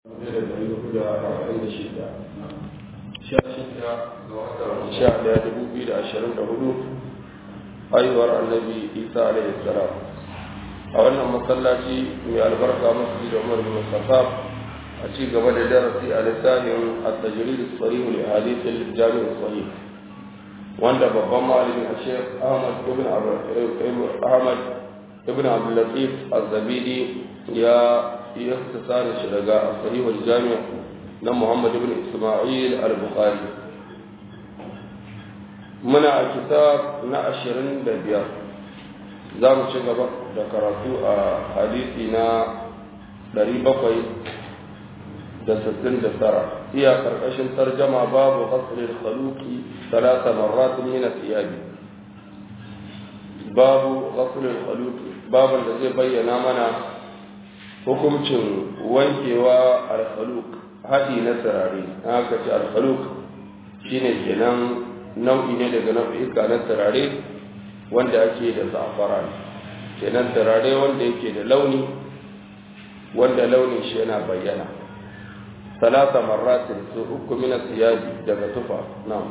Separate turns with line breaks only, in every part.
da ɗari hudu da arba'in da shida sha shida ga watan sha ɗaya dubu biyu da ashirin da hudu haihuwar annabi isa alaihi salam a wannan masallaci mai albarka masjid da umar bin khattab a ci gaba da darasi a littafin at-tajrid as-sarih li hadith al-jami' as-sahih wanda babban malami a Sheikh Ahmad ibn Ahmad ibn Abdul Latif az-Zabidi ya yaktasara shi daga sahih al-jami' na Muhammad ibn Isma'il al-Bukhari muna a kitab na 25 za mu ci gaba da karatu a hadisi na 700 da sittin da tara iya karkashin tarjama babu ghaslil khaluqi ثلاث مرات من الثياب babu ghaslil khaluqi babu da zai bayyana mana hukuncin wankewa al-khaluq hadi na turare haka ce al-khaluq shine kenan nau'i ne daga nau'ika na turare wanda ake da za'afaran kenan turare wanda yake da launi wanda launin shi yana bayyana ثلاث مرات سوءك من الثياب daga tufa نعم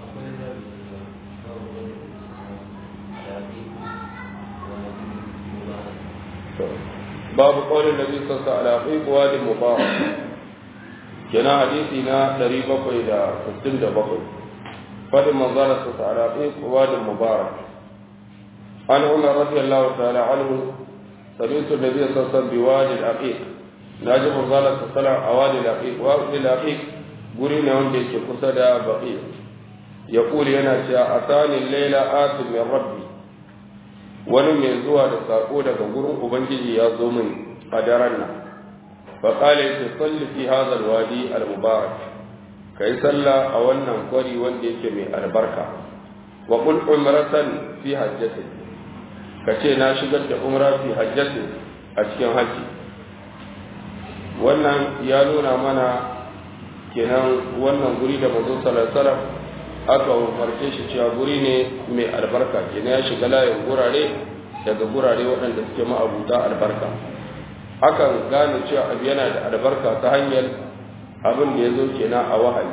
باب قول النبي صلى الله عليه وسلم في واد مبارك كنا حديثنا 767 فد منظر صلى الله عليه وسلم واد مبارك عن عمر رضي الله تعالى عنه سمعت النبي صلى الله عليه وسلم بوادي العقيق na ji manzalar sassanar a wani lafiq wani lafiq guri ne wanda yake kusa da baƙi ya kuli yana cewa a tsanin laila asin min rabbi wani mai zuwa da saƙo daga gurin ubangiji ya zo min a daren nan fa qala ya salli fi hadha alwadi almubarak kai salla a wannan kwari wanda yake mai albarka wa qul umratan fi hajjati kace na shigar da umra fi hajjati a cikin haji wannan ya nuna mana kenan wannan guri da mazo salasalam aka umarce shi cewa guri ne mai albarka kenan ya shiga layin gurare daga gurare waɗanda suke ma'abuta albarka akan gane cewa abu yana da albarka ta hanyar abin da ya zo kenan a wahayi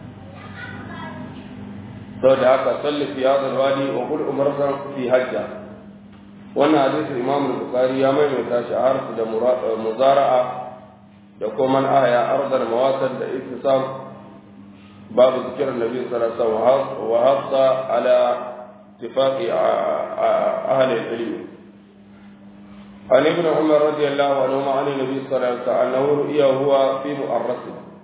sau da haka salli fi hadal wadi wa kul umarsan fi hajja wannan hadisi imam bukhari ya maimaita shi a harsu da muzara'a da kuma man aya ardar mawatan da ittisam babu zikirin nabi sallallahu alaihi wasallam wa hafsa ala ittifaqi ahli al-ilm عن ابن عمر رضي الله عنهما عن النبي صلى الله عليه وسلم انه رؤيا هو في مؤرس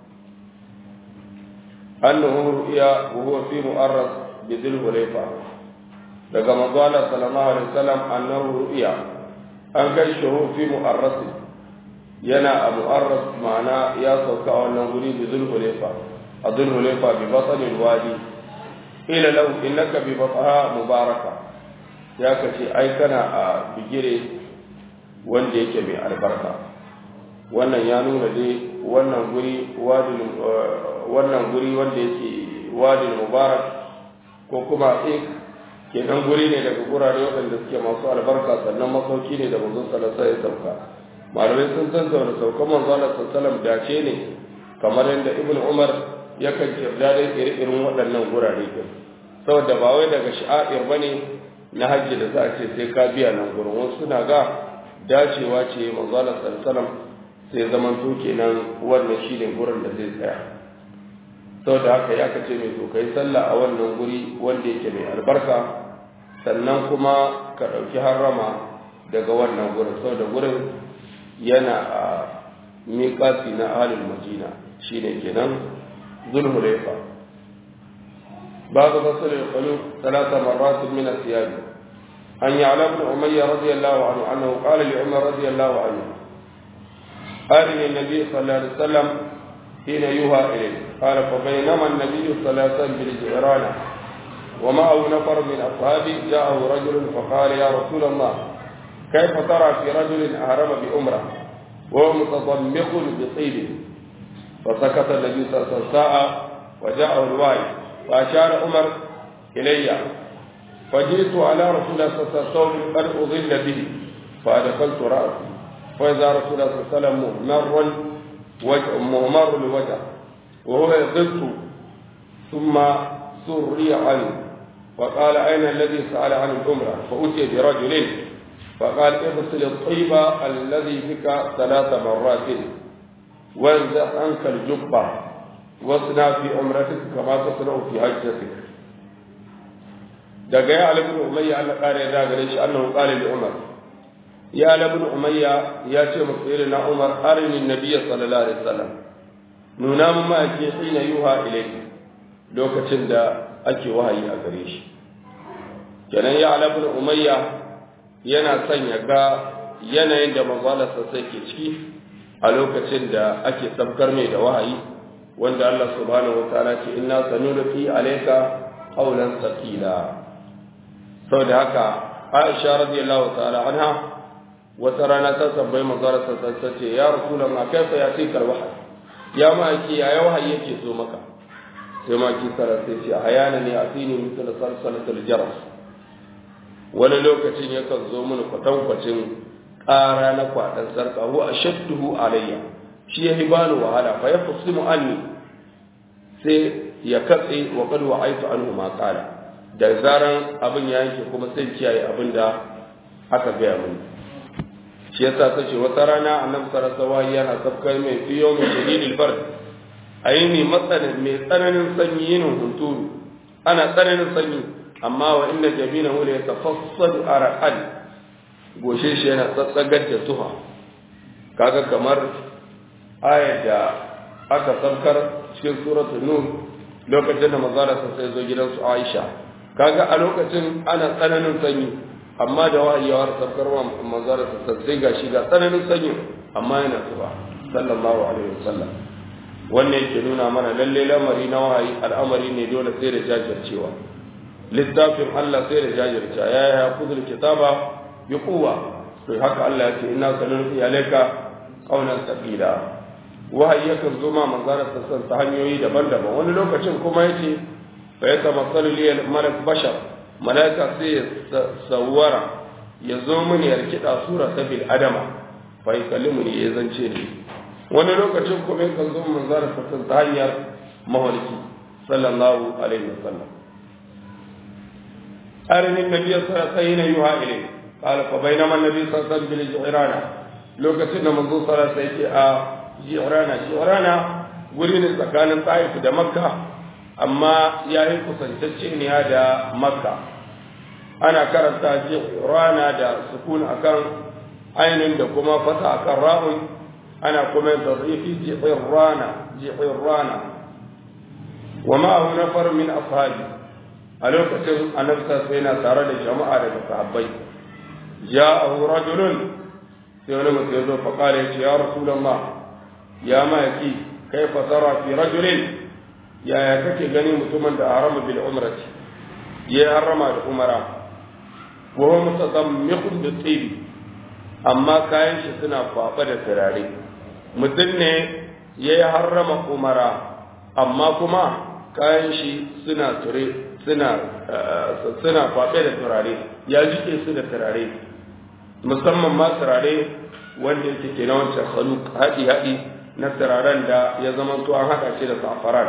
انه رؤيا وهو في مؤرس بذي الحليفه daga manzala sallallahu alaihi wasallam annahu ru'ya an gaishe fi mu'arras yana a mu'arras ma'ana ya sauka a wannan guri bi zulhulefa a zulhulefa bi basanin wadi ila lau innaka bi basaha mubaraka ya kace ai kana a bigire wanda yake mai albarka wannan ya nuna dai wannan guri wadin wannan guri wanda yake wadin mubarak ko kuma ik kenan guri ne daga gurare waɗanda suke masu albarka sannan masauki ne da manzon sallallahu alaihi wasallam sauka malamai sun san da saukan manzo Allah sallallahu dace ne kamar yadda Ibn Umar yakan kirda da irin waɗannan gurare din saboda ba wai daga sha'ir bane na hajji da za a ce sai ka biya nan gurin wasu suna ga dacewa ce manzo Allah sallallahu sai zaman to kenan wannan shine gurin da zai tsaya saboda haka ya kace mai to kai sallah a wannan guri wanda yake mai albarka sannan kuma ka ɗauki harrama daga wannan gurin saboda gurin yana a miƙasi na ahalin madina shi ne kenan zulhulaifa babu basir al-qalu talata marrat min al-thiyab an ya'lam ibn umayya radiyallahu anhu annahu qala li umar radiyallahu anhu أرني النبي صلى الله عليه وسلم حين يوحى إليه قال فبينما النبي صلى الله عليه وسلم بالجيران ومعه نفر من أصحابه جاءه رجل فقال يا رسول الله كيف ترى في رجل أهرم بأمرة وهو متضمخ بطيب فسكت النبي صلى الله عليه وسلم ساعة وجاءه الوالي فأشار عمر إلي فجئت على رسول الله صلى الله عليه وسلم قد أضل به فأدخلت رأسي فإذا رسول الله صلى الله عليه وسلم مر وجه مهمر الوجه وهو يغط ثم سري عنه فقال أين الذي سأل عن العمرة فأتي برجل فقال اغسل الطيب الذي بك ثلاث مرات وانزع عنك الجبة واصنع في عمرتك كما تصنع في حجتك daga ya alibin umayya Allah kare ya gare shi annahu qala li umar ya alibin umayya ya ce masa irin na umar arini nabiyyi sallallahu alaihi wasallam nuna mun ma ake hina yuha ilayhi lokacin da ake wahayi a gare shi kenan ya alibin umayya yana son ya ga yanayin da manzalarsa sai ke ciki a lokacin da ake sabkar mai da wahayi wanda Allah subhanahu wa ta'ala ce inna sanulqi alayka qawlan thaqila saboda haka Aisha radiyallahu ta'ala anha wata rana ta tambayi manzalarsa sai ce ya rasulullah kaifa yatika alwahyi ya ma ki ya wahayi yake zo maka sai ma ki sara sai ce ayana ne asini misal salsalatul jaras wani lokacin yakan zo mini kwatankwacin ƙara na kwaɗan sarƙa wa a shadduhu alayya shi ya yi bani wahala fa ya fusimu anni sai ya katse wa kad wa aitu anhu ma qala da zaran abin ya yanke kuma sai kiyaye abin da aka gaya mini shi yasa ta ce wata rana annabi sallallahu alaihi yana sabkai mai fiyo mai shadidil bard aini matsanin mai tsananin sanyi yin hunturu ana tsananin sanyi amma wa inda jabina wula ya tafassadu araqan goshe shi yana tsatsagar da zuha kaga kamar ayar da aka saukar cikin suratul nur lokacin da manzara sai zo gidansu Aisha kaga a lokacin ana tsananin sanyi amma da wahayawar saukar wa manzara sai ga shi ga tsananin sanyi amma yana zuba sallallahu alaihi wasallam wannan yake nuna mana lalle lamari na wahayi al'amari ne dole sai da jajircewa littafin Allah sai da jajirta ya yi hakuzul kitaba bi kuwa to haka Allah ya ce ina sanin iyalaika qaulan thaqila wahayi yakan zo ma manzara sassan ta hanyoyi daban-daban wani lokacin kuma yace fa ya tamassalu li malak bashar malaika sai ya sawara ya zo mini ya rikida sura ta bil adama fa yukallimu ni ya zance ni wani lokacin kuma yakan zo manzara sassan ta hanyar mawarki sallallahu alaihi wasallam أرني النبي صلى الله عليه وسلم يوحى إليه قال فبينما النبي صلى الله عليه وسلم بالجعرانة لو كتبنا منذ صلى الله عليه وسلم جعرانة جعرانة wurin tsakanin Taif da Makka amma ya yi kusantacce ne da Makka ana karanta rana da sukun akan ainin da kuma fata akan ra'un ana kuma yin tadrifi ji'irrana ji'irrana wa ma'ahu nafar min ashabi a lokacin annabta sai na tare da jama'a daga sahabbai ja'ahu rajulun sai wani mutum ya zo fa kare ya ce ya rasulullah ya maki kaifa tara fi rajulin yaya kake gani mutumin da harama bil umrati ya harama da umara wa huwa mutadammiqun bi tibi amma kayan shi suna kwafa da turare mutum ne ya harrama umara amma kuma kayan shi suna ture suna suna kwaɓe da turare ya jike su da turare musamman ma turare wanda yake ke na wancan haluk haɗi haɗi na turaren da ya zama to an haɗa shi da safaran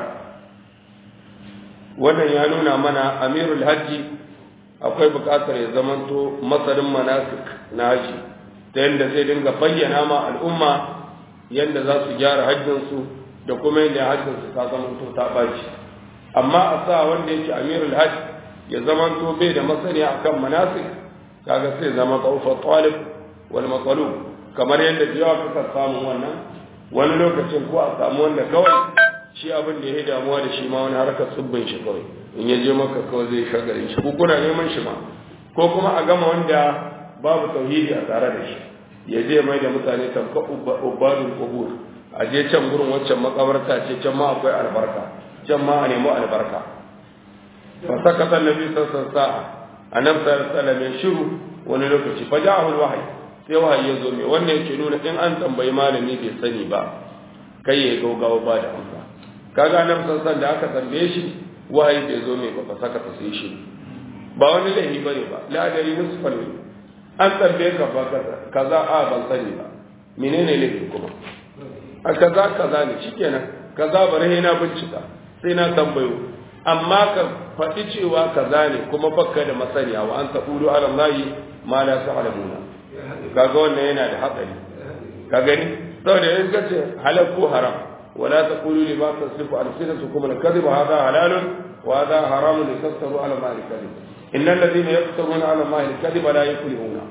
wannan ya nuna mana amirul hajji akwai buƙatar ya zama to masarin manasik na haji ta yadda zai dinga bayyana ma al'umma yadda za su gyara hajjinsu da kuma yadda hajjinsu ta zama to ta ɓaci amma a sa wanda yake amirul hajj ya zama to bai da masaniya akan manasik kaga sai zama tsaufa talib wal matsalub kamar yadda da yawa kuka samu wannan wani lokacin ko a samu wanda kawai shi abin da ya damuwa da shi ma wani harkar tsibbin shi kawai in ya je maka kawai zai shagarin shi ko kuna neman shi ma ko kuma a gama wanda babu tauhidi a tare da shi ya je mai da mutane tamka ubadul qubur a je can gurin waccan makabarta ce can ma akwai albarka can ma a nemi albarka fa sakata annabi sallallahu alaihi wasallam annabi sallallahu alaihi wasallam ya shiru wani lokaci fa ja'ahu alwahyi sai wahayi ya zo mai wannan yake nuna in an tambayi malami bai sani ba kai ya gaugawa ba da amsa kaga annabi sallallahu alaihi da aka tambaye shi wahayi bai zo mai ba fa sakata sai shi ba wani laifi bane ba la dari nusfal an tambaye ka ba kaza a ban sani ba menene laifi kuma a kaza kaza ne shikenan kaza bari na bincika sai na tambayo amma ka faɗi cewa kaza ne kuma bakka da masaniya wa an taqulu ala allahi ma la ta'lamuna kaga wannan yana da hatsari ka gani saboda in ka ce halal ko haram wala taqulu lima tasifu alsinatukum al-kadhib hadha halalun wa hadha haramun litaftaru ala allahi al-kadhib innal ladhina yaftaruna ala allahi al-kadhiba la yuflihuna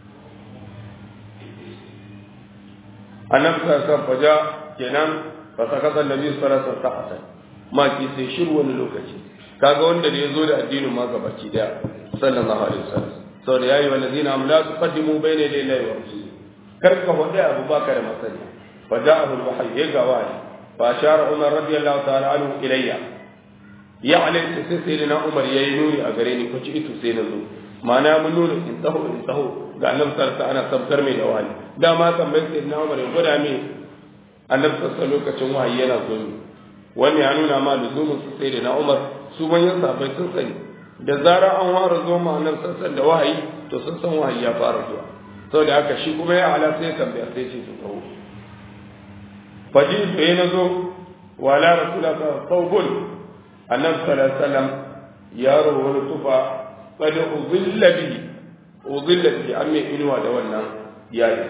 annabi sallallahu alaihi faja kenan fa sakata annabi sallallahu alaihi wasallam ma ki sai shiru wani lokaci kaga wanda da yazo da addinin ma gabaki daya sallallahu alaihi wasallam saboda yayi walladina am la tuqaddimu bayna yaday Allahi wa rasulihi kar ka hode abu baka da masani fa ja'ahu al-wahyi ya gawani fa ashara umar radiyallahu ta'ala anhu ilayya ya alai sai sai na umar yayi nuni a gare ni ko ci itu sai na zo ma'ana mun nuna in taho in taho ga annabi sallallahu ana sabkar mai da wani dama tambayar sai na umar ya gwada mai annabi sallallahu lokacin wahayi yana zo ni wani ya nuna ma luzumin su sai da na umar su manyan sahabbai sun sani da zara an fara zo ma annabi sallallahu da wahayi to sun san wahayi ya fara zuwa saboda haka shi kuma ya ala sai tambaya sai ce su taho faji sai na zo wala rasulullah sallallahu alaihi annabi sallallahu alaihi wasallam yaro wani tufa قد أضل به أضل به أمي إنوى دولنا يعني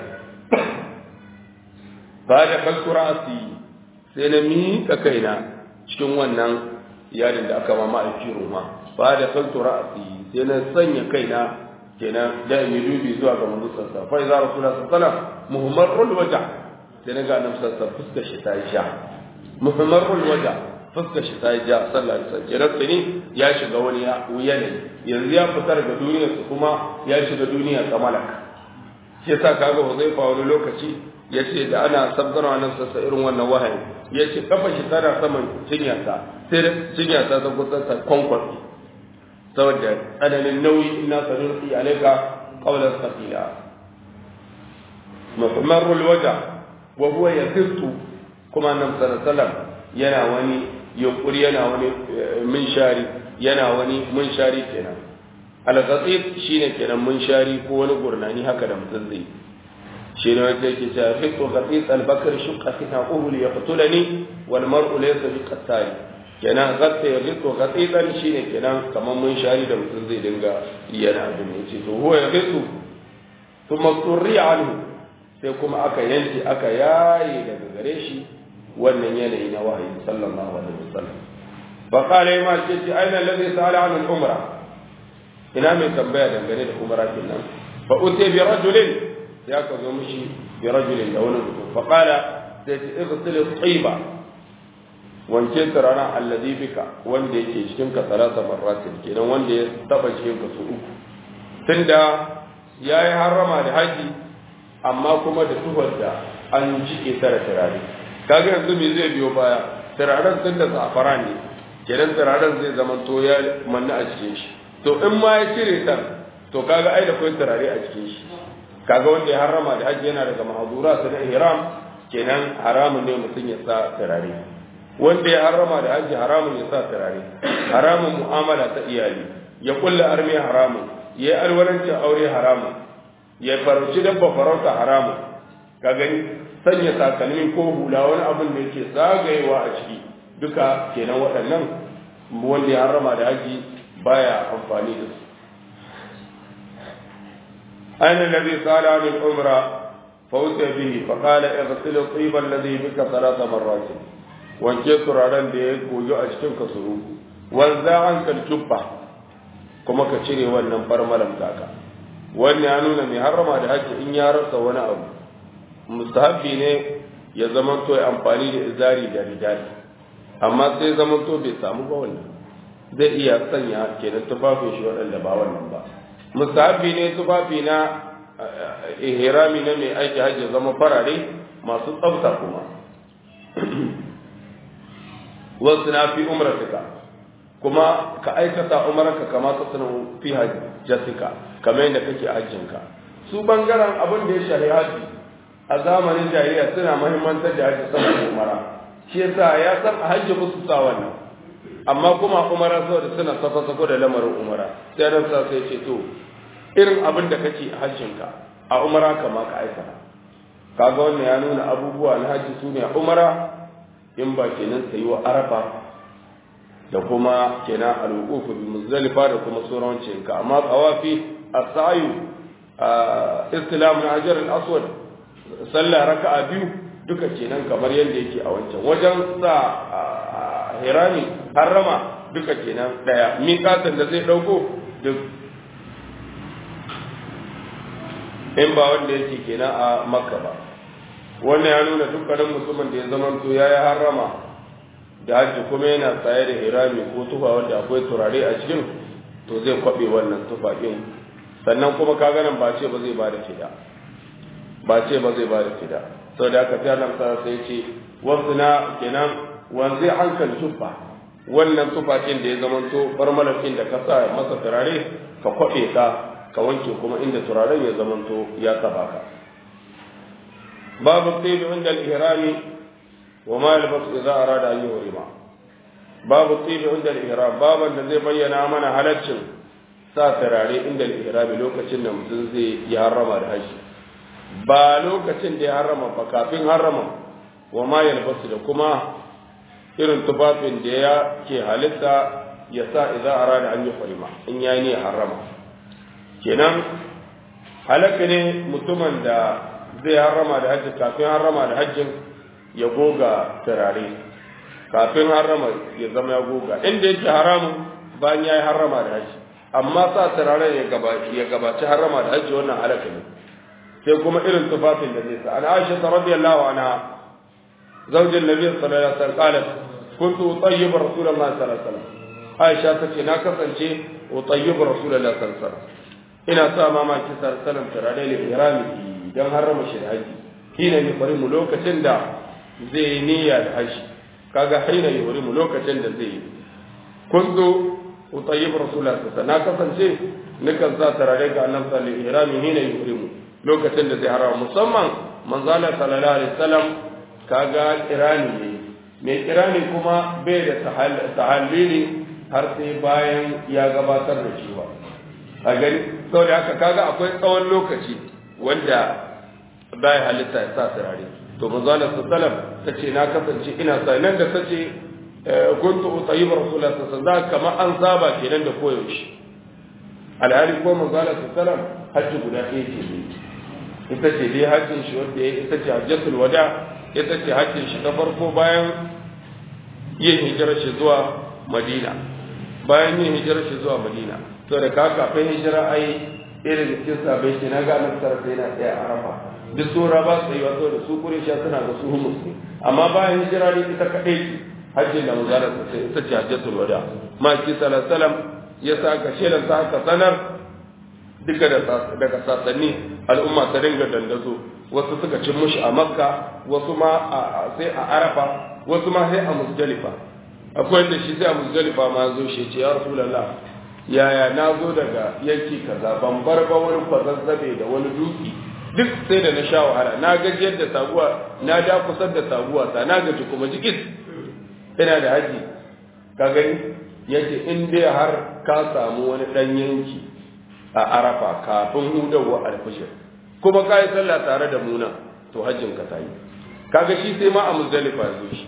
بعد خلق رأسي سنمي ككينا cikin wannan yadin da aka mama aiki roma ba da kaltu ra'asi sai na sanya kaina kenan da in dubi zuwa ga manzo sallallahu fa idza rasulullah sallallahu muhammadul waja sai na ga annabi sallallahu fuskar shi ta ja muhammadul waja fuskar shi ta ja sallallahu alaihi wasallam kenan tsini ya shiga wani yanayi yanzu ya fitar da duniyar su kuma ya shiga duniya ta malaka shi yasa kaga Huzaifa wani lokaci yace da ana sabgarwa nan sassa irin wannan wahayi yace kafa shi tana saman cinyarsa sai cinyarsa ta kusa ta kwankwafi saboda tsananin nauyi ina sanurfi alaika qawlan thaqila muhammarul waja wa huwa yasirtu kuma nan sallallahu yana wani yunkuri yana wani minshari yana wani munshari kenan al-ghatit shine kenan munshari ko wani gurnani haka da mutum zai shi ne wanda yake cewa fiqhu ghatit al-bakr shuqqa fi aqul yaqtulani wal mar'u laysa bi qattali kenan ghatta yaqitu ghatitan shine kenan kaman munshari da mutum zai dinga yana abin yace to huwa yaqitu thumma turri anhu sai kuma aka yanke aka yaye daga gare shi wannan yanayi na wahayi sallallahu alaihi wasallam fa qala ma ce aina alladhi sa'ala an al-umra ina mai tambaya dangane da umra kenan fa uti bi rajulin ya ka zo mishi bi rajulin da wani mutum fa qala sai ce igsil at-tayba wanke turaren alladhi bika wanda yake cikin ka salasa marratin kenan wanda ya taba cikin ka su uku tunda yayi harrama da haji amma kuma da tuhar da an jike tara turare kaga yanzu me zai biyo baya turaren tun da zafara ne kenan turaren zai zama to ya manna a cikin shi to in ma ya cire ta to kaga ai da kai turare a cikin shi kaga wanda ya harrama da hajji yana daga mahazura su na ihram kenan haramun ne mutum ya sa turare wanda ya harrama da hajji haramun ya sa turare haramun mu'amala ta iyali ya kulla armi haramun ya yi alwalancin aure haramun ya farauci dabba farauta haramun ka gani sanya takalmi ko hula wani abin da yake zagayewa a ciki duka kenan waɗannan wanda ya harama da haji baya amfani da su aina nabi sala min umra fauta bihi fa qala ighsil at-tayyiba alladhi bika thalatha marrat wanke turaren da ya goyo a cikin ka suru wanza an kal jubba kuma ka cire wannan farmalan taka wannan ya nuna mai harama da haji in ya rasa wani abu mustahabbi ne ya zama to ya amfani da izari da ridali amma sai zama to bai samu ba wannan zai iya sanya kenan tufafin shi waɗanda ba wannan ba mustahabbi ne tufafi na ihrami na mai aiki hajji zama farare masu tsafta kuma wasu na fi umratika kuma ka aikata umarka kama ta sanar fi hajjatika kamar yadda kake hajjinka su bangaren abin da ya shari hajji a zamanin jahiliya suna mahimmantar da hajji saboda umara shi yasa ya san a hajji musu sa wannan amma kuma umara saboda suna sako sako da lamarin umara sai ran sa sai ce to irin abin da kake a hajjinka a umara kama ka aikata kaga wannan ya nuna abubuwa na haji su ne umara in ba kenan sai wa arafa da kuma kenan al-wuquf bi muzdalifa da kuma sauran cinka amma tawafi as-sa'i istilam na hajar al-aswad sallah raka'a biyu duka kenan kamar yadda yake a wancan wajen sa hirami harrama duka kenan daya miƙatan da zai dauko duk in ba wanda yake kenan a makka ba wannan ya nuna dukkanin musulman da ya zama to ya yi harrama da hajji kuma yana tsaye da hirami ko tufa wanda akwai turare a cikin to zai kwabe wannan tufa ɗin sannan kuma ka ganin ba ce ba zai ba da fida ba ce ba zai ba da fida sau da aka fiye nan sai ce wasu na kenan wanzai hankali tufa wannan tufa ɗin da ya zama to barmalakin da ka sa masa turare ka kwabe ka ka wanke kuma inda turaren ya zamanto ya taba ka babu tsibi inda al-ihrami wa ma yalbasu idza arada an yuhrima babu tsibi inda al-ihram baban da zai bayyana mana halaccin sa turare inda al-ihrami lokacin da mutum zai yi harrama da haji ba lokacin da ya harrama ba kafin harrama wa ma yalbasu da kuma irin tufafin da ya ke halitta ya sa idza arada an yuhrima in yayi ne harrama kenan halaka ne mutumin da zai harrama da hajji kafin harrama da hajjin ya goga turare kafin harrama ya zama ya goga inda yake haramun bayan ya yi harrama da hajji amma sa turare ya gabaci harrama da hajji wannan halaka ne sai kuma irin tufafin da zai sa an aisha ta radiyallahu anha zaujin nabi sallallahu alaihi wasallam qalat kuntu utayyibu rasulullahi sallallahu alaihi wasallam aisha tace na kasance utayyibu rasulullahi sallallahu alaihi wasallam ina sa mamaki sarsalan turare da irami don harama shi da haji hina yi bari mu lokacin da zai yi niyya da haji kaga hina yi bari mu lokacin da zai yi kun zo utayyib rasulullah sallallahu na kasance nukan sa turare ga annabi sallallahu alaihi irami hina yi bari mu lokacin da zai harama musamman manzala sallallahu alaihi wasallam kaga irani ne mai kirani kuma bai da tahallili har sai bayan ya gabatar da shi ba a gani sau da haka kaga akwai tsawon lokaci wanda baya halitta ya sa turare to manzala sallam ta ce na kasance ina sa nan da ta ce kuntu utayyib rasulullah sallallahu alaihi kama an saba kenan da koyaushe alhali ko manzala sallam hajji guda ɗaya ce ne ita ce dai hajjin shi wanda ya ita ce hajjatul wada ita ce hajjin shi ta farko bayan yin hijirar shi zuwa madina bayan yin hijirar shi zuwa madina to da ka kafin hijira ai irin da cikin sabai shi na ga nan tara sai na tsaya a rafa duk sura ba su yi wato da su kurisha suna da su humus ne amma bayan hijira ne ita kaɗai hajjin da muzara ta sai ita ce hajjatul wada ma ki salasalam ya sa ka shelan ta haka sanar duka daga sasanni al'umma ta dinga dandazo wasu suka cin mushi a makka wasu ma sai a arafa wasu ma sai a musdalifa akwai da shi sai a musdalifa ma zo shi ce ya rasulullah yaya na zo daga yanki kaza ban bar ba wani kwazazzabe da wani duki duk sai da na sha wahala na gajiyar da taguwa na da kusar da taguwa ta na gaji kuma jikis ina da haji ka gani yace in dai har ka samu wani dan yanki a arafa kafin hudawa alfishir kuma ka yi sallah tare da muna to hajjin ka tayi kaga shi sai ma a muzdalifa zo shi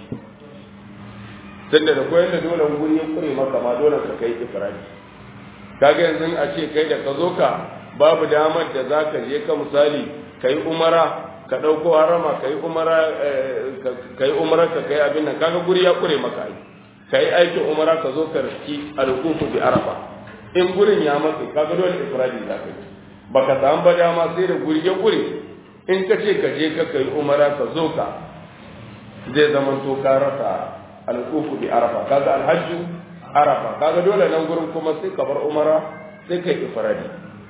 tunda da koyar da dole guri ya kure maka ma dole ka kai ifradi kaga yanzu a ce kai da ka zo ka babu damar da za ka je ka misali ka yi umara ka ɗauko harama ka yi umara ka yi umara ka kai abin nan kaga guri ya kure maka ai ka yi aikin umara ka zo ka riski alkufu bi arafa in gurin ya matse kaga dole ifradi za ka yi baka samu ba dama sai da guri ya kure in ka ce ka je ka kai umara ka zo ka zai zama to ka rasa alkufu bi arafa kaga alhajju arafa kaga dole nan gurin kuma sai ka bar umara sai kai ifradi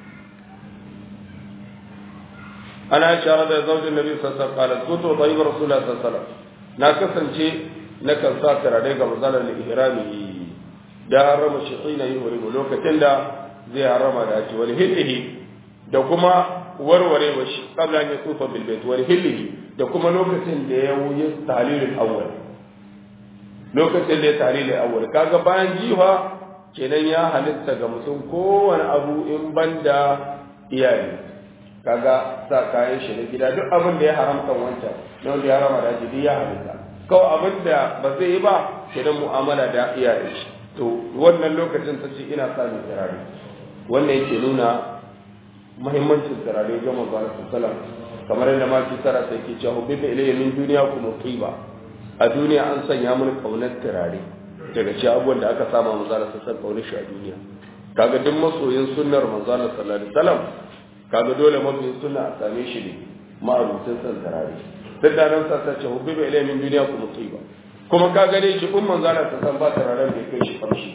ana shara da zaujin nabi sallallahu alaihi wasallam kuntu tayyib rasulullah sallallahu alaihi wasallam na kasance na kan sa turare ga mazalar ihrami da harama shi tsina yi wuri lokacin da zai harama da ake wani hillihi da kuma warware wa shi kabla ya tsufa bil bait wani hillihi da kuma lokacin da ya wuyi tahlilul awwal lokacin da ya tahlilul awwal kaga bayan jiha kenan ya halitta ga mutum kowane abu in banda iyali kaga sa kayan shi na gida duk abin da ya haramta wancan na wanda ya harama da haji duk ya halitta kawai abin da ba zai yi ba idan mu'amala da iyaye shi to wannan lokacin ta ce ina sa mai turare wannan yake nuna muhimmancin turare ga manzo Allah sallallahu kamar yadda ma ki tsara sai ke cewa bi ilayya min duniya kuma qiba a duniya an sanya mun kaunar turare daga ci abubuwan da aka sama manzo Allah sallallahu kaunar shi a duniya kaga duk masoyin sunnar manzo Allah sallallahu alaihi wasallam kaga dole masoyin sunna a same shi ne ma'arutin san turare duk da nan sa ce hubbi ilayya min duniya kuma qiba kuma ka gane shi kun manzo Allah sallallahu ba turaren da kai shi kamshi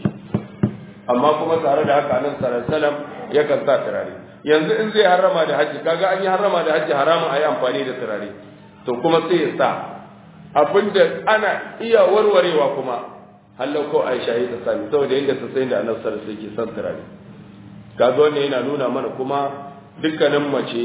amma kuma tare da haka nan sallallahu alaihi wasallam yakan sa turare yanzu in zai harama da hajji kaga an yi harama da hajji haramun a yi amfani da turare to kuma sai ya sa abinda ana iya warwarewa kuma hallau ko aisha yi ta sami saboda yadda ta sai da annabi sallallahu alaihi son turare kaga wannan yana nuna mana kuma dukkanin mace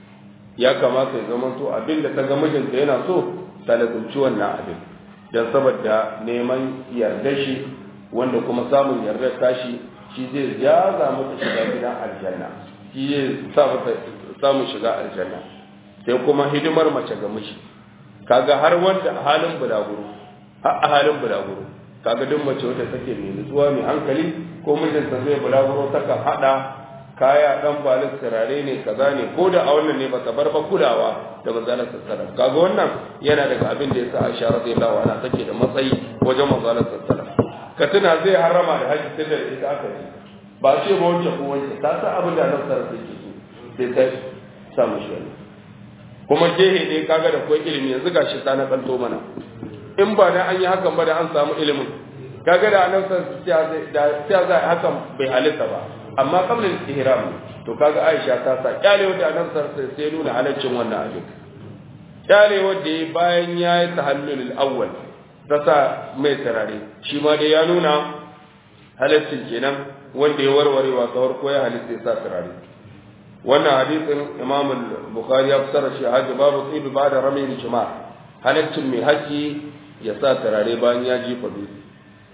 ya kamata ya zama to abinda ta ga mijinta yana so ta lazumci wannan abin dan saboda neman yardar shi wanda kuma samun yardar tashi shi zai jaza mata shiga gidan aljanna shi ya sa mata samun shiga aljanna sai kuma hidimar mace ga miji kaga har wanda a halin bulaguro har a halin bulaguro kaga duk mace wanda take mai nutsuwa mai hankali ko mijinta zai bulaguro takan hada kaya dan balin turare ne kaza ne ko da a wannan ne bata bar ba kulawa da manzalar sallallahu kaga wannan yana daga abin da yasa Aisha radiyallahu anha take da matsayi wajen manzalar sallallahu ka tuna zai harama da haji tunda ita aka yi ba ce ba wancan ko wancan ta sa abin da nan sarrafa ke so sai ta samu shi wani kuma gehe ne kaga da kuwa ilimi yanzu ga shi ta na kanto mana in ba da an yi hakan ba da an samu ilimin kaga da nan sarrafa da sai za a hakan bai halitta ba amma kamar ihram to kaga Aisha ta sa kyale wanda nan sarrafa sai nuna halaccin wannan abin kyale wanda ya bayan ya yi tahallul awwal ta sa mai tarare shi ma dai ya nuna halaccin kenan wanda ya warware wa kawar ko ya halitta ya sa turare wannan hadisin imam bukhari ya fasara shi hajji babu tsibi ba da ramin jima halaccin mai haji ya sa turare bayan ya jifa dutse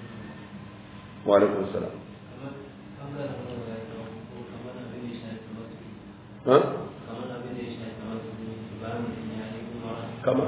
wa alaikum salam kama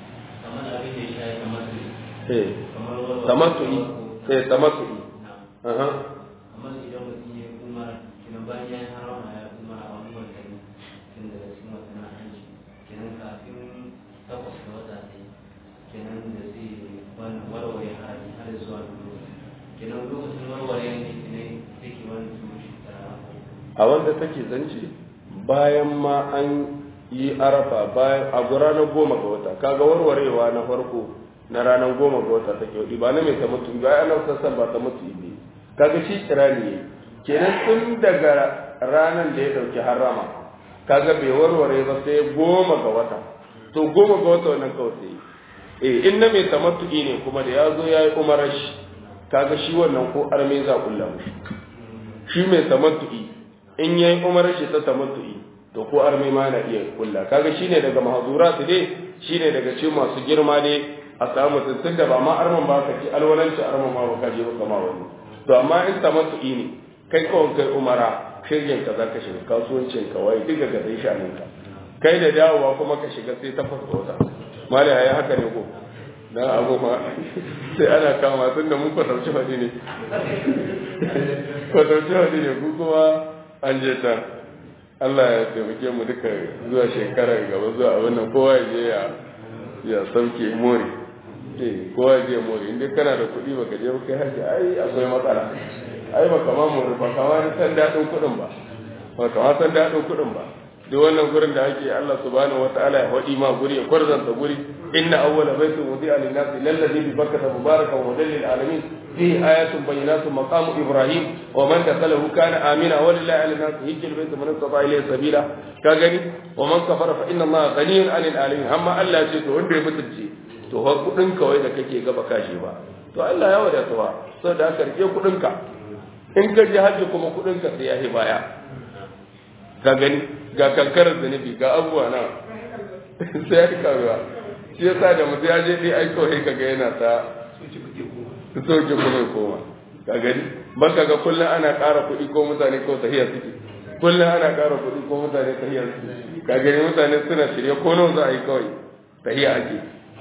eh tamattu'i eh tamattu'i aha
kamar idan mutum ya umara kenan bayan ya yi harama ya umara a wani watanni tun daga cikin watan hajji kenan kafin takwas da wata ne kenan da zai wani warware haraji har zuwa lokaci kenan lokacin warware ne kenan yake wani tumushi tara
a wanda take zance bayan ma an yi arafa bayan a ranar goma ga wata kaga warwarewa na farko na ranar goma ga wata take wadi ba na mai ta mutu ba ana sassan ba ta mutu ne kaga shi kirani ne kenan tun daga ranar da ya dauki harama kaga bai warware ba sai goma ga wata to goma ga wata wannan kawai sai eh in na mai tamattu'i ne kuma da ya zo ya yi umarar shi kaga shi wannan ko arme za kulla mushi shi mai tamattu'i in ya yi umarar shi ta tamattu'i to ko arme ma na iya kulla kaga shine daga mahzurat ne shine daga cikin masu girma ne a samu mutum da ba ma arman ba ka ci alwalanci arman ma ba ka je ba kama wani to amma in tamattu'i ne kai kawai kai umara shirgin ka zaka shiga kasuwancin ka wai duka ga dai shanin ka kai da dawowa kuma ka shiga sai ta fasa wata mali ya haka ne ko dan abu ma sai ana kama tun da mun kwatarci hadi ne kwatarci hadi ne ku kuma an je ta Allah ya taimake mu duka zuwa shekarar gaba zuwa abin nan kowa ya je ya ya sauke mori eh kowa ya je mori inda kana da kuɗi baka je kai haji ai akwai matsala ai baka ma mori ba kama ni san daɗin kuɗin ba ba kama san daɗin kuɗin ba duk wannan gurin da ake Allah subhanahu wataala ya faɗi ma guri ya kwarzanta guri inna awwala baitin wudi'a lin-nasi lalladhi bi bakkata mubarakan wa lil alamin فيه آيات بينات مقام إبراهيم ومن دخله كان آمنا ولله على الناس هج البيت من استطاع إليه سبيلا كغني ومن كفر فإن الله غني عن العالمين أما الله ce to wanda ya mutunci to fa kudin kawai da kake gaba kashi ba to Allah ya wadata wa saboda haka rike kudin ka in ka ji haji kuma kudin ka sai ya hi baya ka gani ga kankarar zunubi ga abubuwa na sai ya karuwa shi yasa da mutum ya je dai ai kawai kaga yana ta su soke kuma ya koma ka gani ban ka ga kullum ana ƙara kuɗi ko mutane ko tahiya suke kullum ana ƙara kuɗi ko mutane tahiyar su ka gani mutane suna shirye ko nawa za a yi kawai tahiya ake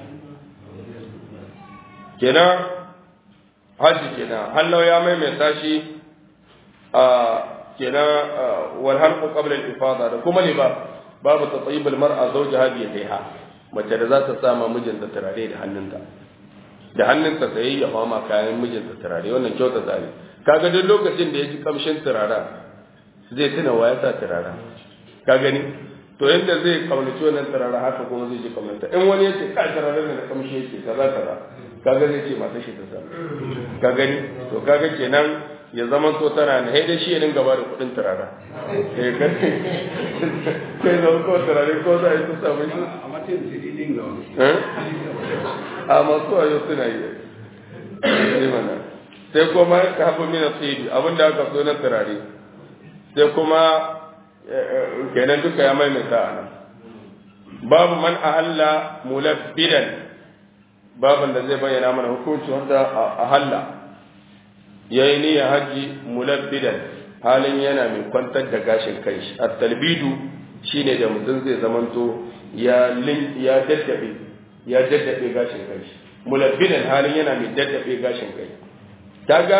kenan hajji kenan hallau ya maimaita shi a kenan wal halqu qabla al ifada da kuma liba babu tatyib al mar'a zawjaha bi yadiha mace da za ta sama mijinta turare da hannunta da hannunta sai ya fama kayan mijinta turare wannan kyauta tsari kaga duk lokacin da ya ji kamshin turara zai tuna wa ya sa turara ka gani to yadda zai kaunaci wannan turara haka kuma zai ji kaunata in wani yace ka turare ne da kamshi yake kaza kaza kaga zai ce mata shi ta sa ka gani to kaga kenan ya zama to tana ne dai shi ya dinga ba da kudin turara eh kai kai zama ko turare ko za a yi ta samu shi
a matsayin siri din ga
eh a masu wayo suna yi sai mana sai kuma ka haɓu mina tsibi abinda aka so na turare sai kuma kenan duka ya maimaita a nan babu man ahalla mulabbidan babin da zai bayyana mana hukunci wanda ahalla ya yi niyyar hajji mulabbidan halin yana mai kwantar da gashin kai a talbidu shine da mutum zai zamanto ya ya daddabe ya daddabe gashin kai mulabbidan halin yana mai daddabe gashin kai kaga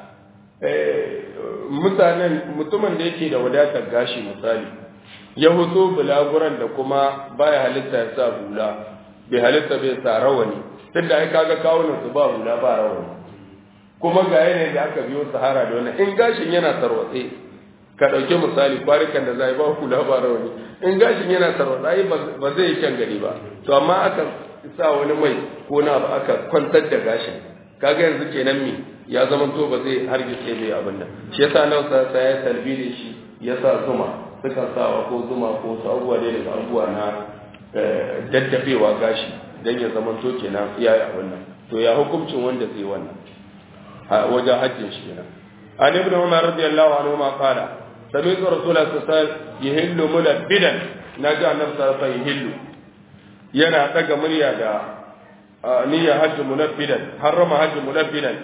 mutanen mutumin da yake da wadatar gashi misali ya hutu bulaguran da kuma baya halitta ya sa hula bai halitta bai sa rawani tun da ai kaga kawunan su ba hula ba rawani kuma ga yanayin da aka biyo sahara da wannan in gashin yana tarwatse ka ɗauki misali kwarikan da zai ba hula ba rawani in gashin yana tarwatse ai ba zai yi kyan gani ba to amma aka sa wani mai ko na ba aka kwantar da gashin kaga yanzu kenan me ya zama to ba zai hargitse bai abin nan shi yasa nan sa sa ya talbide shi ya sa zuma suka sawa ko zuma ko su abubuwa da daga abubuwa na daddafewa gashi dan ya zama to kenan iya ya abin nan to ya hukuncin wanda zai wannan a wajen hajjin shi kenan an ibn umar radiyallahu anhu ma qala sami'tu rasulullahi sallallahu alaihi wasallam yahillu mulabbidan naji annabi sallallahu alaihi wasallam yahillu yana daga murya da niyyar hajji munabbidan harrama hajji munabbidan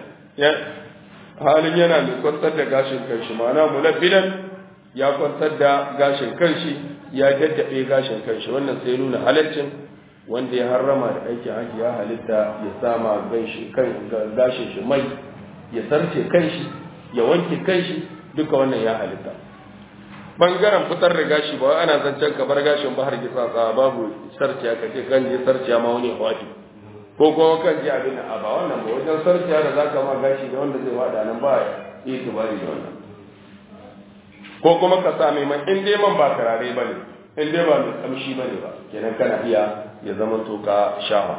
halin yana mai kwantar da gashin kanshi ma'ana munabbidan ya kwantar da gashin kanshi ya daddabe gashin kanshi wannan sai nuna halaccin wanda ya harrama da aikin haji ya halitta ya sama gashin shi mai ya sarce kanshi ya wanke kanshi duka wannan ya halitta bangaren fitar da gashi ba ana zancen ka bar gashin ba har gisa babu sarce aka ce kan je sarce ma wani hawaki ko kuma kan ji abin a ba wannan ba wajen sarkiya da za ka ma gashi da wanda zai wada nan ba ya yi tubari da wannan ko kuma ka sa mai man in dai man ba turare ba ne in dai ba mai kamshi ba ne ba kenan kana iya ya zama to ka shafa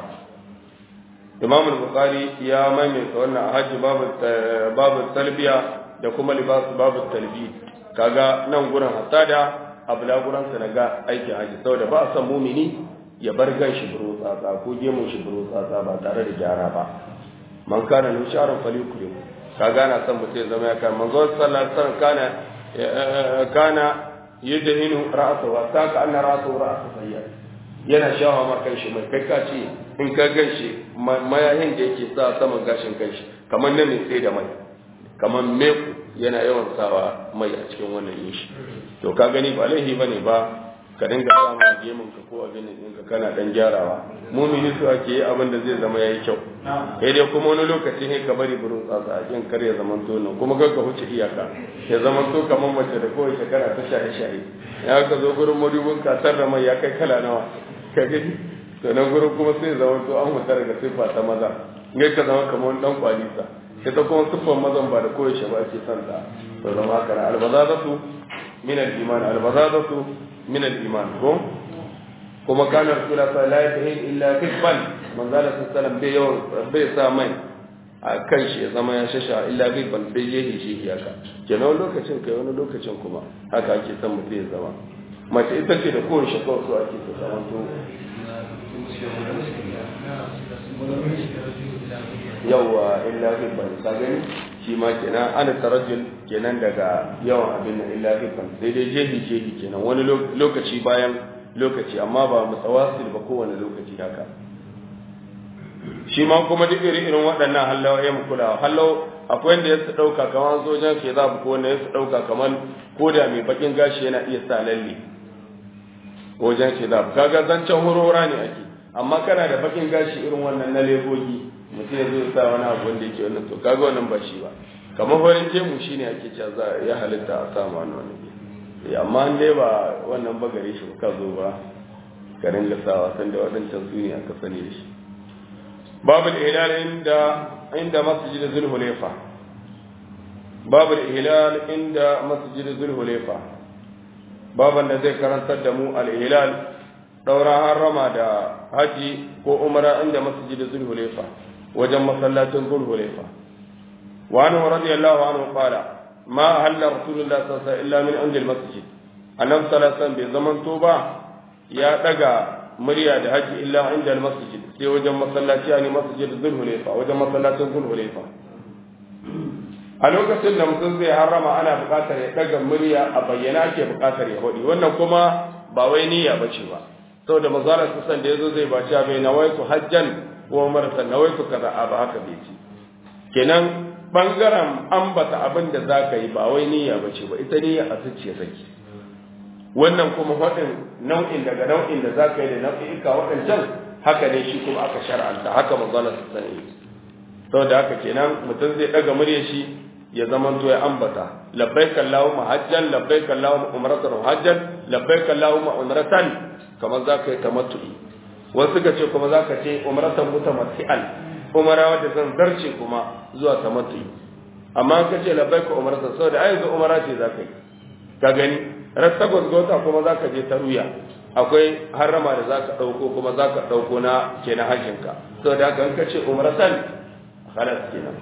imam al-bukhari ya maimaita wannan a hajji babu talbiya da kuma libas babu talbi kaga nan gurin hatta da abula gurin sa ga aikin haji saboda ba a san mumini ya bar gan shi buru tsatsa ko gemun shi buru tsatsa ba tare da gyara ba man kana nu sharon fali kure ka gana san mutum zama ya kan manzo sallallahu alaihi wasallam kana kana yadhinu ra'sahu hatta ka anna ra'sahu ra'su sayyid yana shawa ma kan shi mai kai ka ce in ka gan shi mayahin da yake sa saman gashin kan shi kamar na mai sai da mai kamar meku yana yawan sawa mai a cikin wannan yin shi to ka gani ba laifi bane ba ka dinga samun gemun ka ko abin din ka kana dan gyarawa mumini su ake yi abin da zai zama yayi kyau sai dai kuma wani lokaci ne ka bari burin tsatsa a cikin kar ya zama to nan kuma kar ka huce iyaka ya zama to kamar mace da kawai shekara ta shaye shaye ya ka zo gurin madubin kasar da mai ya kai kala nawa ka gani to nan gurin kuma sai zama to an huta daga siffa ta maza ne ka zama kamar dan kwalisa ita kuma siffar mazan ba da koyaushe ba ake son ta to zama haka na albazazatu min al-iman albazazatu min al-iman ko kuma kana rasulullah sallallahu alaihi wasallam illa kibban manzo Allah sallallahu bai yawan bai sa mai a kan shi ya zama ya shasha illa kibban bai yi shi haka kenan wani lokacin kai wani lokacin kuma haka ake son mutum ya zama mace ita ce da kowace kawai so ake ta zama to yawa illa hibban ka gani shi ma kenan ana tarajjul kenan daga yawan abin nan illa hibban sai dai jehi jehi kenan wani lokaci bayan lokaci amma ba mutawasil ba kowane lokaci haka shi ma kuma duk irin irin waɗannan hallawa ya mu kulawa hallau akwai wanda ya su ɗauka kamar sojan ke za ko wanda ya su ɗauka kamar ko da mai bakin gashi yana iya sa lalle wajen ke za kaga zancen horora ne ake amma kana da bakin gashi irin wannan na legogi mutum ya zo sa wani abu wanda yake wannan to kaga wannan ba shi ba kamar farin jemu shine ake cewa za ya halitta a samu wannan wani amma an dai ba wannan ba gare shi ka zo ba ka ringa sawa sanda waɗancan su ne aka sani da shi باب الإهلال عند عند مسجد ذي الحليفة باب الإهلال عند مسجد ذي الحليفة باب الذي كان تدمو الإهلال دورا حرما دا حجي كو عمرة عند مسجد ذي الحليفة وجم صلاة ذي الحليفة وعنه رضي الله عنه قال ما أهل رسول الله صلى الله عليه وسلم إلا من عند المسجد النبي صلى الله عليه وسلم بزمن توبة يا دقا murya da haji illa inda masjid sai wajen masallaci ne masjid zulhulaifa wajen masallacin zulhulaifa a lokacin da mutum zai harrama ana buƙatar ya daga murya a bayyana ake buƙatar ya hodi wannan kuma ba wai niyya bace ba saboda manzara kusan da yazo zai baci bai nawaitu hajjan wa umratan nawaitu kaza a ba haka bai ci kenan bangaren ambata abin da zaka yi ba wai niyya bace ba ita niyya a zuciya take wannan kuma waɗin nau'in daga nau'in da za ka yi da nau'ika waɗancan haka ne shi kuma aka shar'anta haka manzala su sani sau da haka kenan mutum zai ɗaga murya shi ya zama to ya ambata labbai kallahu hajjan labbai kallahu umratan hajjan labbai kallahu umratan kamar za ka yi tamattu'i wasu ka ce kuma za ka ce umratan mutamatti'an umara wadda zan zarce kuma zuwa tamattu'i amma ka ce labbai ka umratan saboda ai yanzu umara ce za ka yi ka gani rasta gwaggwata kuma za ka je ta ruya akwai harama da za ka ɗauko kuma za ka ɗauko na ke na hajjinka sau da haka ka ce umaratan halas kenan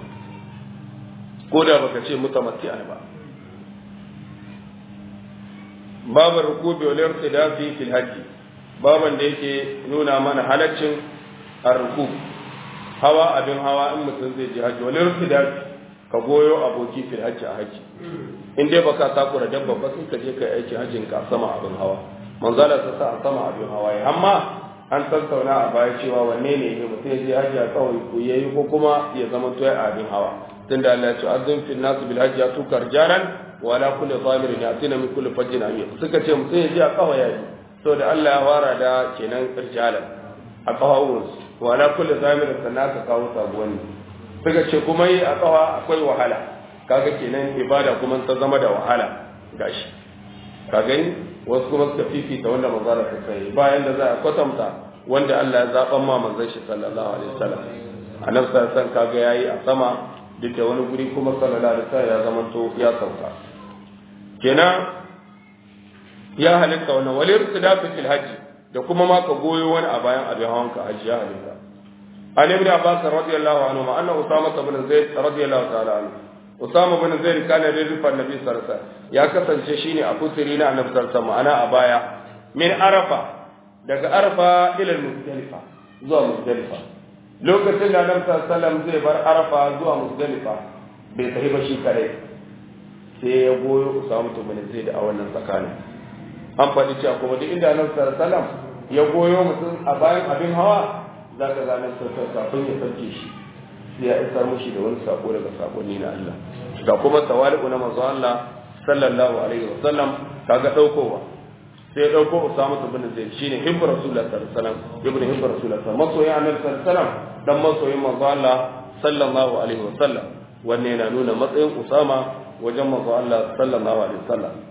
ko da baka ce mutamatti ba babu rukubi wal irtidafi fil hajji baban da yake nuna mana halaccin ar-rukub hawa abin hawa in mutum zai je hajji wal irtidafi ka goyo aboki fil hajji a hajji in dai baka takura dabba ba sai ka je kai aiki hajjin ka sama abin hawa manzala ta sa a sama abin hawa ya amma an tattauna a baya cewa wanne ne ne mutum ya je hajji a kawai ku yayi ko kuma ya zama to a abin hawa tunda Allah ya ce azin fil nas bil hajji atukar jaran wa la kulli zamirin yatina min kulli fajjin amiq suka ce mutum ya je a kawai yayi saboda Allah ya fara da kenan irjalan a kawawun wa la kulli zamirin sannan ka kawo sabuwani suka ce kuma yi a kawa akwai wahala kaga kenan ibada kuma ta zama da wahala gashi ka gani wasu kuma suka fifita wanda manzara ta kai bayan da za a kwatanta wanda Allah ya zaban ma manzon shi sallallahu alaihi wasallam annabi sallallahu alaihi kaga yayi a sama duk da wani guri kuma sallallahu alaihi wasallam ya zama to ya sauka kenan ya halitta wannan wal irtidafi fil hajji da kuma ma ka goyo wani a bayan abin hawan ka hajji ya halitta an ibn abbas radiyallahu anhu ma anna usama ibn zaid radiyallahu ta'ala anhu Usama bin Zaid kana da rufar Nabi sallallahu alaihi wasallam ya kasance shine a kusuri na Annabi sallallahu alaihi wasallam ana a baya min Arafa daga Arafa ila Muzdalifa zuwa Muzdalifa lokacin da Annabi sallallahu alaihi wasallam zai bar Arafa zuwa Muzdalifa bai tafi ba shi kare sai ya goyo Usama bin Zaid a wannan tsakanin an faɗi cewa kuma duk inda Annabi sallallahu alaihi wasallam ya goyo mutum a bayan abin hawa zaka ga Annabi sallallahu alaihi wasallam kafin ya sauke shi ya isar mushi da wani sako daga sakonni na Allah ga kuma tawali'u na manzo Allah sallallahu alaihi wa sallam kaga daukowa sai dauko Usama ibn Zaid shine hibbu Rasulullah sallallahu alaihi wasallam ibn hibbu Rasulullah masoyin Annabi sallallahu alaihi wasallam dan masoyin manzo Allah sallallahu alaihi wa sallam wannan yana nuna matsayin Usama wajen manzo Allah sallallahu alaihi wa sallam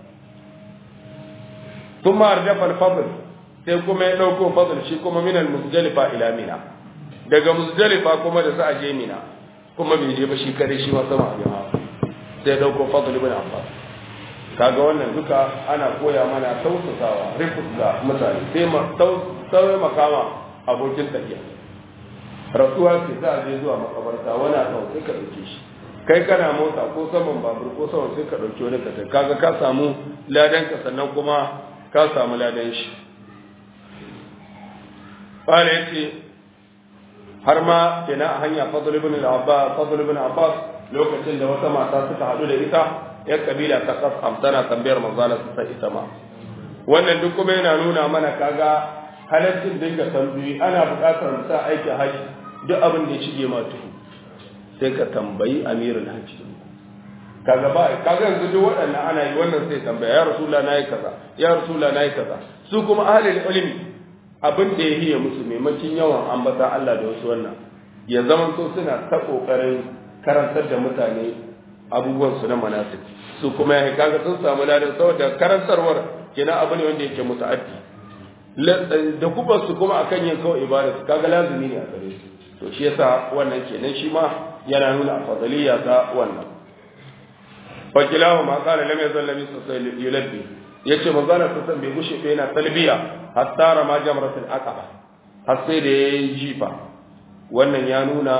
ثم أردف الفضل sai kuma ya ɗauko fadl shi kuma minal muzdalifa ila mina daga muzdalifa kuma da za a je mina kuma bai je ba shi kare shi ma sama abin hawa sai dauko fadl ibn abbas kaga wannan duka ana koya mana tausasawa rifus ga mutane sai ma sauye makama abokin tafiya rasuwa ce za a je zuwa makabarta wani a sai ka ɗauke shi kai kana mota ko saman babur ko saman sai ka ɗauki wani ka kaga ka samu ladan ka sannan kuma ka samu ladan shi قال يتي har ma kenan a hanya fadl ibn al-abbas fadl ibn abbas lokacin da wata mata suka hadu da ita ya kabila ta kasam tana tambayar manzala su sai ita ma wannan duk kuma yana nuna mana kaga halaccin dinga tambayi ana buƙatar mutum aikin haji duk abin da ya shige ma tuhu sai ka tambayi amirul hajji kaga ba kaga yanzu duk waɗannan ana yi wannan sai tambaya ya rasulullah nayi kaza ya rasulullah nayi kaza su kuma ahlul ilmi abin da ya hiye musu maimakon yawan ambata Allah da wasu wannan ya zama so suna ta kokarin karantar da mutane abubuwan su na manasik su kuma ya kaga sun samu ladan saboda karantarwar kenan abu ne wanda yake muta'addi da kubar su kuma akan yin kawai ibada su kaga lazimi ne a gare su to shi yasa wannan kenan shi ma yana nuna afdaliyya ta wannan fakilahu ma qala lam yazal lam yulabbi yace magana ta san bai gushe bai yana talbiya hatta rama jamratul aqaba har sai da yayi jifa wannan ya nuna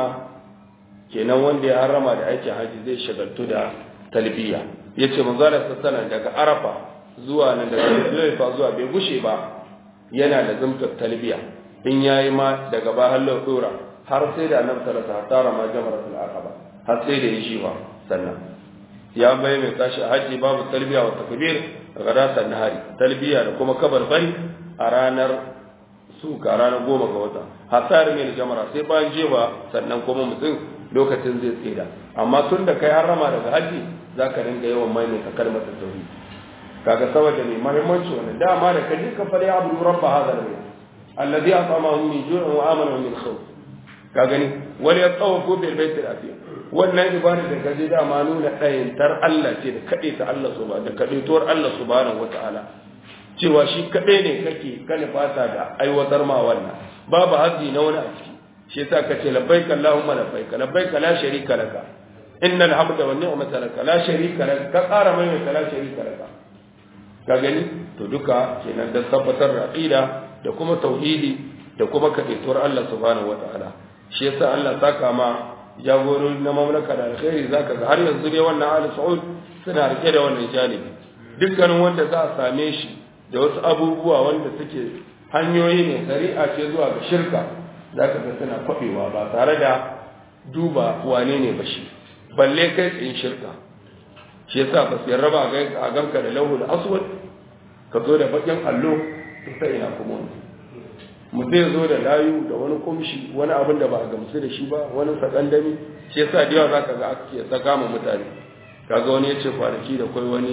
kenan wanda ya harama da aikin haji zai shagaltu da talbiya yace magana ta sanan daga arafa zuwa nan daga zulfa zuwa bai gushe ba yana da zumtar talbiya in yayi ma daga ba hallo dora har sai da annabi sallallahu alaihi wasallam hatta rama jamratul aqaba har sai da yayi jifa sannan ya bai mai tashi a haji babu talbiya wa takbir gadatan nahari talbiya da kuma kabar bari a ranar suka ranar goma ga wata hasar mai jamara sai bayan jewa sannan kuma mutum lokacin zai tsira amma tun da kai harama daga haji zaka dinga yawan maimaita kalmar tauhid kaga saboda mai muhimmanci wannan dama da kaji ka fara abu rabba hadha al-bayt alladhi at'amahu min ju'in wa amana min khawf ka gani wal yatawafu bil bayt al-atiq wannan ibada da gaje dama nuna ɗayantar Allah ce da kaɗe ta Allah su da kaɗaituwar Allah subhanahu wata'ala cewa shi kaɗai ne kake kana fata da aiwatar ma wannan babu hazi na wani a ciki shi yasa ka ce labbaika Allahumma labbaika labbaika la sharika laka innal hamda wan ni'mata laka la sharika laka ka ƙara mai mai la sharika laka ka gani to duka kenan da tabbatar da aqida da kuma tauhidi da kuma kaɗaituwar Allah subhanahu wata'ala shi yasa Allah saka ma jagorori na mamlaka da alkhairi zaka ga har yanzu dai wannan ali saud suna rike da wannan janibi dukkanin wanda za a same shi da wasu abubuwa wanda suke hanyoyi ne shari'a ce zuwa ga shirka zaka ga suna kwabewa ba tare da duba wane ne ba shi balle kai tsayin shirka shi yasa ba su yarraba a ganka da lauhul aswad ka zo da bakin allo ta ina kuma wani mutum ya zo da layu da wani kumshi wani abin da ba a gamsu da shi ba wani sakandami shi yasa da yawa za ka ga ake saka ma mutane kaga wani ya ce kwanaki da kwai wani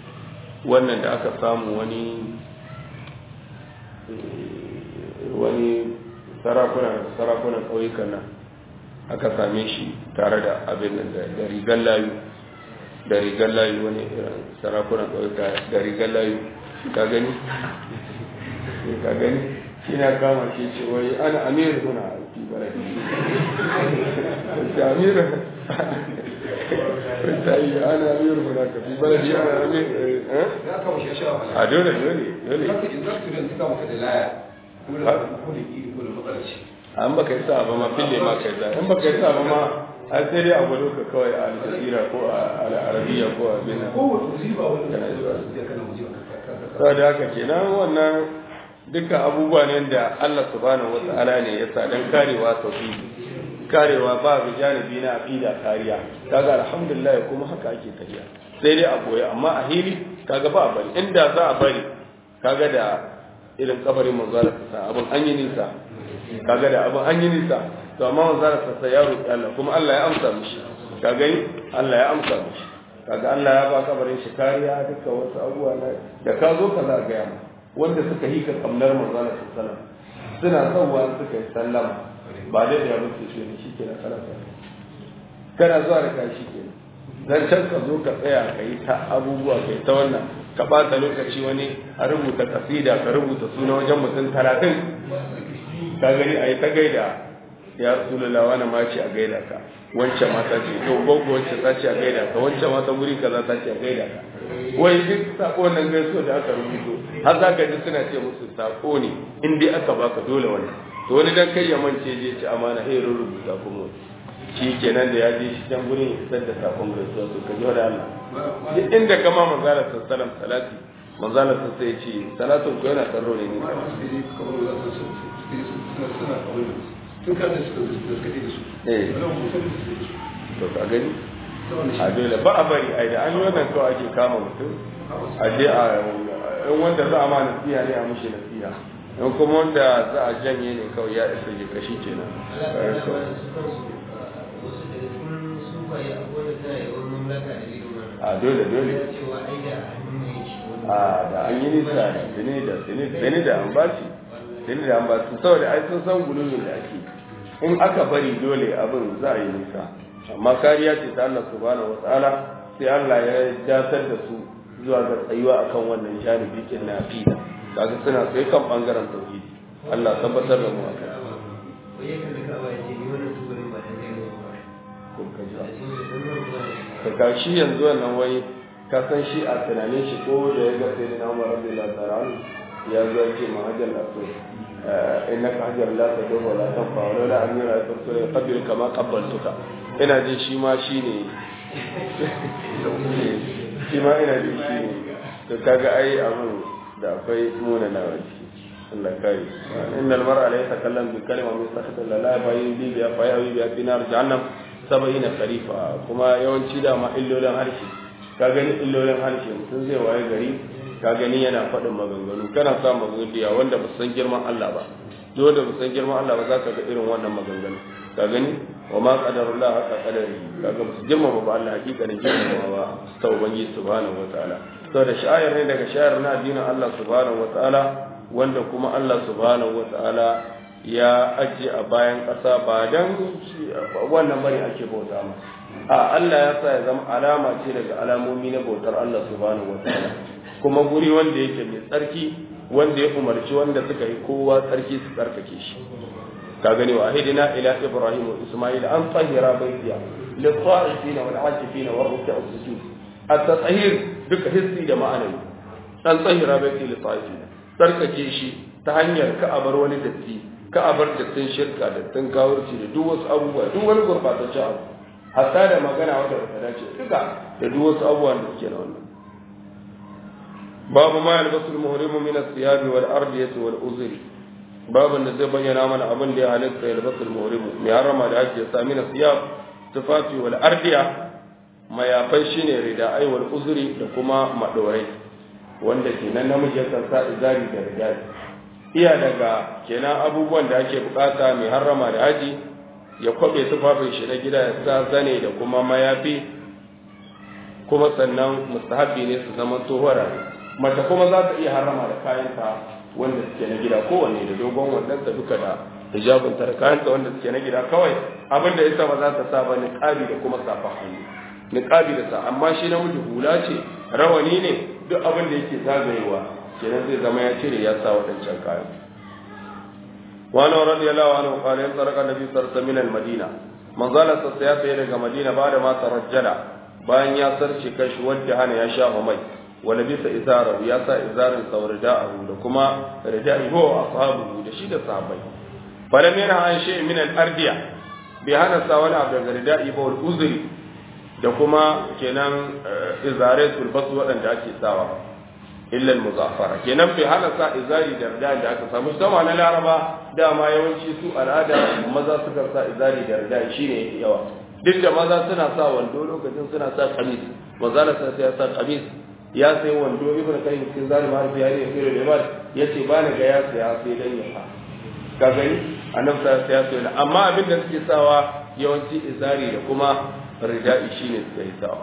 wannan da aka samu wani wani sarakuna sarakunan ƙauyukan nan aka same shi tare da abin nan da rigar layu da rigar layu wani irin sarakunan ƙauyuka da rigar layu ka gani ka gani shi na kama shi ce wai ana amir kuna fi baladi ta amir ta yi ana amir kuna ka fi baladi ana amir a dole dole dole an baka yi sa ba ma fille ma kai sa in baka yi sa ba ma an sai dai a gwado ka kawai a aljazeera ko a al'arabiya ko a bina saboda haka kenan wannan dukkan abubuwa ne da Allah subhanahu wa ta'ala ne ya sa dan karewa tauhidi karewa ba bi janibi na aqida kariya kaga alhamdulillah kuma haka ake tafiya sai dai a boye amma a hili kaga ba a bari inda za a bari kaga da irin kabarin manzala sa abin an yi nisa kaga da abin an yi nisa to amma manzala sa ya roki Allah kuma Allah ya amsa mishi kaga Allah ya amsa mishi kaga Allah ya ba kabarin shi kariya dukkan wasu abubuwa da ka zo ka za ga yamma wanda suka yi ka kamnar manzana su salam suna sauwa suka yi sallama ba da da yabon su ne shi kenan kana sa kana zuwa da kai shi kenan dan can ka zo ka tsaya ka yi ta abubuwa ka yi ta wannan ka ɓata lokaci wani a rubuta kasida ka rubuta suna wajen mutum talatin ka gani a yi ta gaida ya rasulullah wani ma ce a gaida ka wancan mata ce to gogo wancan ta ce a gaida ka wancan mata guri kaza ta ce a gaida ka wai duk sako nan gaiso da aka rubuto har za ka ji suna ce musu sako ne in dai aka baka dole wani to wani dan kai ya mance je ci amana eh rubuta kuma shi kenan da ya je shi can gurin ya isar da sakon gaisuwa to ka da Allah duk inda kama manzala sallallahu salati manzala sai ce salatun ko yana tsaro ne ne
tun kan da suka zaskate da su
eh to ka gani a dole ba a bari ai da an yi wannan kawai ake kama mutum a je a in wanda za a ma nasiha ne a mushi nasiha in kuma wanda za a janye ne kawai ya isa ji kashi kenan
wasu daga cikin sufaye abubuwan da tana yawan mamlaka da irin wannan
a dole dole
cewa ai da hannun mai shi wani
a da an yi nisa da tuni da tuni da an bashi tuni da an bashi saboda ai sun san gulumin da ake in aka bari dole abin za a yi nisa amma kariya ce ta Allah subhanahu wataala sai Allah ya dasar da su zuwa ga tsayuwa akan wannan janibi kin na aqida kaga suna sai kan bangaren tauhidi Allah tabbatar da mu akan
wai yakan da kaba ya ce ni wannan tubalin ba da zai yi ba
kun ka ji
da shi ne don nan zuwa
ka ga shi yanzu wannan wai ka san shi a tunanin shi ko da ya ga sai na Umar radiyallahu ta'ala anhu ya zo ya ce ma hajjar lafi innaka hajjar la ta dogo la ta fa wala la amira ta so ya qabil kama qabbaltuka ina jin shi ma shine shi ma ina jin shi ne to kaga ai abin da akwai muna na wani Allah kai innal mar'a la yatakallam bi kalima min sakata la la fa yi bi fa yi bi fi nar jahannam sab'ina kharifa kuma yawanci da ma illolin harshe ka gani illolin harshe mutum zai waye gari ka gani yana faɗin maganganu kana sa maganganu wanda ba san girman Allah ba dole da ba san girman Allah ba za ka ga irin wannan maganganu ka gani wa ma qadarullah haka qadari kaga ba su girmama ba Allah hakikanin girmama ba ta ubangiji subhanahu wataala saboda sha'ir ne daga sha'ir na addinin Allah subhanahu wataala wanda kuma Allah subhanahu wataala ya ajiye a bayan ƙasa ba dan wannan bane ake bauta ma a Allah ya sa ya zama alama ce daga alamomi na bautar Allah subhanahu wataala kuma guri wanda yake mai tsarki wanda ya umarci wanda suka yi kowa tsarki su tsarkake shi ka gani wa ahidina ila ibrahim wa isma'il an tahira baitiya lil ta'ifina wal 'akifina war ruk'a sujud at-tahir duka hissi da ma'anawi an tahira baiti lil ta'ifina tsarkake shi ta hanyar ka abar wani datti ka abar dattin shirka dattin kawurci da duk wasu abubuwa duk wani gurbataccen abu hatta da magana wanda ba ta dace duka da duk wasu abubuwan da suke na wannan babu ma yalbasu al-muhrimu min as-siyab wal ardiyati wal uzri babun da zai bayyana mana abin da ya halitta yalbasu al-muhrimu mai harama da ake sa min as-siyab tufafi wal ardiya mayafai shine rida'ai wal uzri da kuma madorai wanda kenan namiji yakan sa izari da ridai iya daga kenan abubuwan da ake bukata mai harama da haji ya kwabe tufafin shi na gida ya sa zane da kuma mayafi kuma sannan mustahabi ne su zama tsohuwar mace kuma za ta iya harama da kayanta wanda suke na gida kowanne da dogon wadanta duka da hijabinta da kayanta wanda suke na gida kawai abin da ita ba za ta sa ba niqabi da kuma safa hannu niqabi da sa amma shi namiji hula ce rawani ne duk abin da yake zagayewa kenan zai zama ya cire ya sa waɗancan kayan وعنه رضي الله عنه قال انطلق النبي صلى الله عليه وسلم من المدينة من ظل السياسة إلى مدينة بعد ما ترجل بان ياسر شكش وجهان يا شاه مي ولبس إزاره ياسا إزار رداءه لكما رداءه هو أصحابه لشيد صحابي فلم ينهى عن شيء من الأردية بهنا ساونا عبد الرداء هو الأزري da kuma kenan izare sulbasu waɗanda ake sawa illa al-muzaffara kenan bai hana sa izari da rida da aka samu sama na laraba dama yawanci su al'ada maza suka sa izari da rida shine yawa duk da maza suna sa wando lokacin suna sa kamis maza na sa ya sa kamis ya sai wando ibnu kayyim cikin zalim har sai ya sai da mal yace ba ni ga ya saya sai dan ya sa ka gani annabi sa ya sai amma abin da suke sawa yawanci izari da kuma rida'i shine suke sawa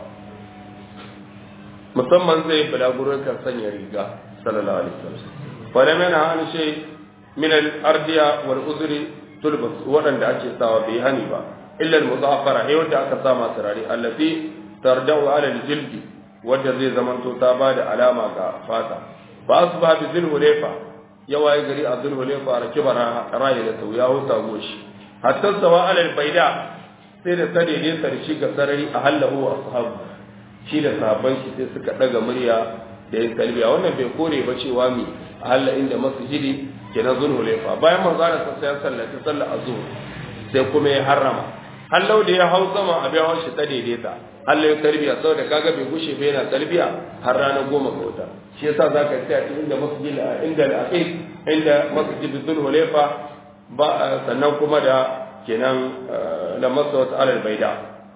musamman zai bulagurin kan sanya riga sallallahu alaihi wasallam wala mana an shay min al-ardiya wal uzri tulbas wadanda ake sawa bai hani ba illa al-muzaffara he wanda aka sa masu rari allati tardau ala al-jild wanda zai zamanto ta bada alama ga fata ba asba bi zil hulefa yawa gari a zil hulefa rakiba rayi da ya huta goshi hatta sawa ala al-baida sai da sade ne sarshi ga sarari a hallahu wa ashabu shi da sahabban shi sai suka daga murya da yin talbiya wannan bai kore ba cewa mi a halla inda masjidi ke na zulhu laifa bayan manzo da sai ya sallaci sallar azhur sai kuma ya harrama hallau da ya hau sama a bayan shi ta daidaita hallau ya talbiya saboda kaga bai gushe bai yana talbiya har ranar goma ga wata shi yasa zaka tsaya cikin inda masjidi inda al-aqiq inda masjidi zulhu laifa ba sannan kuma da kenan lamasa wata alal baida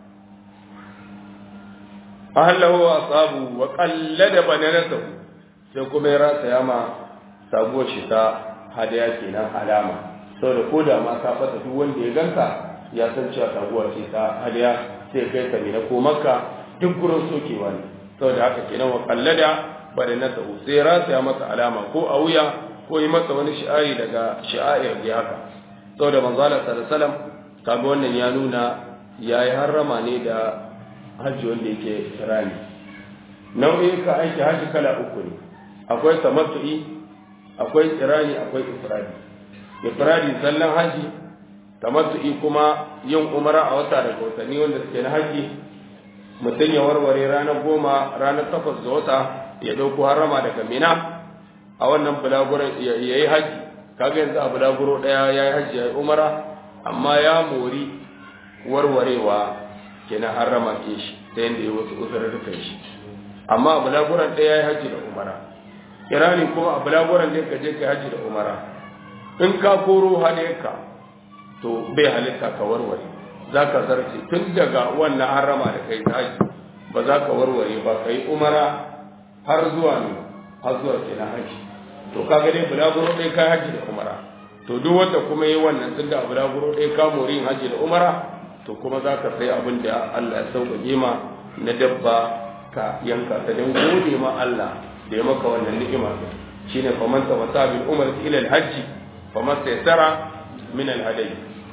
ahallahu wa asabu wa qallada bananatahu sai kuma ya rasa yama sabuwar shi ta hadaya kenan alama saboda ko da ma ka fata duk wanda ya ganka ya san cewa taguwa ce ta hadaya sai kai ka mina ko makka duk gurin sokewa ne saboda haka kenan wa kallada bada na ta'u sai rataya masa alama ko a wuya ko yi masa wani shi'ari daga shi'air da haka saboda manzo Allah sallallahu alaihi wasallam kaga wannan ya nuna yayi harrama ne da hajji wanda yake rani nau'in ka aiki hajji kala uku ne akwai tamattu'i akwai irani akwai ifradi ifradi sallan haji tamattu'i kuma yin umara a wata daga watanni wanda suke na haji mutum ya warware ranar goma ranar takwas ga wata ya ɗauko harama daga mina a wannan bulaguran ya yi haji kaga yanzu a bulaguro ɗaya ya yi haji ya yi umara amma ya mori warwarewa kenan harama ke shi ta yadda ya wasu uzurrukan shi amma a bulaguran ɗaya ya yi haji da umara kirani kuma a bulaguran da ka je ka haji da umara in ka koro ka to bai halitta ka warware za ka zarce tun daga wannan harama da kai ta haji ba za ka warware ba ka yi umara har zuwa ne har zuwa ke na haji to ka dai bulaguro ɗaya ka haji da umara to duk wanda kuma yi wannan tun da bulaguro ɗaya ka mori yin haji da umara to kuma za ka sai abin da Allah ya sauƙaƙe ma na dabba ka yanka ta don gode ma Allah da ya maka wannan ni'ima shine faman tamatta bil umar ila al hajj faman taysara min al hadayi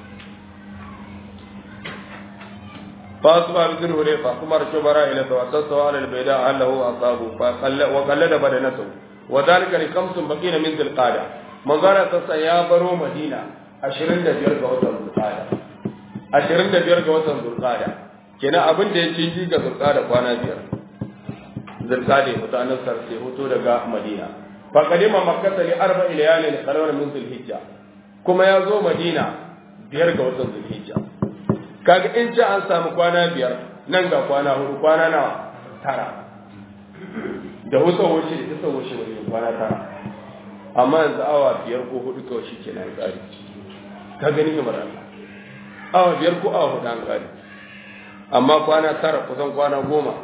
فأصبح بذل هريقة ثم ركب راحلته وتستوى على البيداء أهله وأصابه وقلد بدنته وذلك لخمس بقين من ذي القعدة من قال تسا يا برو مدينة أشرين دا بيرك وطن ذي القعدة أشرين دا بيرك وطن ذي القعدة كنا أبن دا يجيجي ذي القعدة وانا بير ذي القعدة متعنى سرسي هتو لغا مدينة فقدم مكة لأربع ليال لقرار من ذي الحجة كما يزو مدينة بيرك وطن ذي الحجة kaga in ji an samu kwana biyar nan ga kwana hudu kwana nawa tara da wasu wuce da isa wuce wani kwana tara amma yanzu awa biyar ko hudu kawai shi ke na tsari ka gani himar Allah awa biyar ko awa hudu an tsari amma kwana tara kusan kwana goma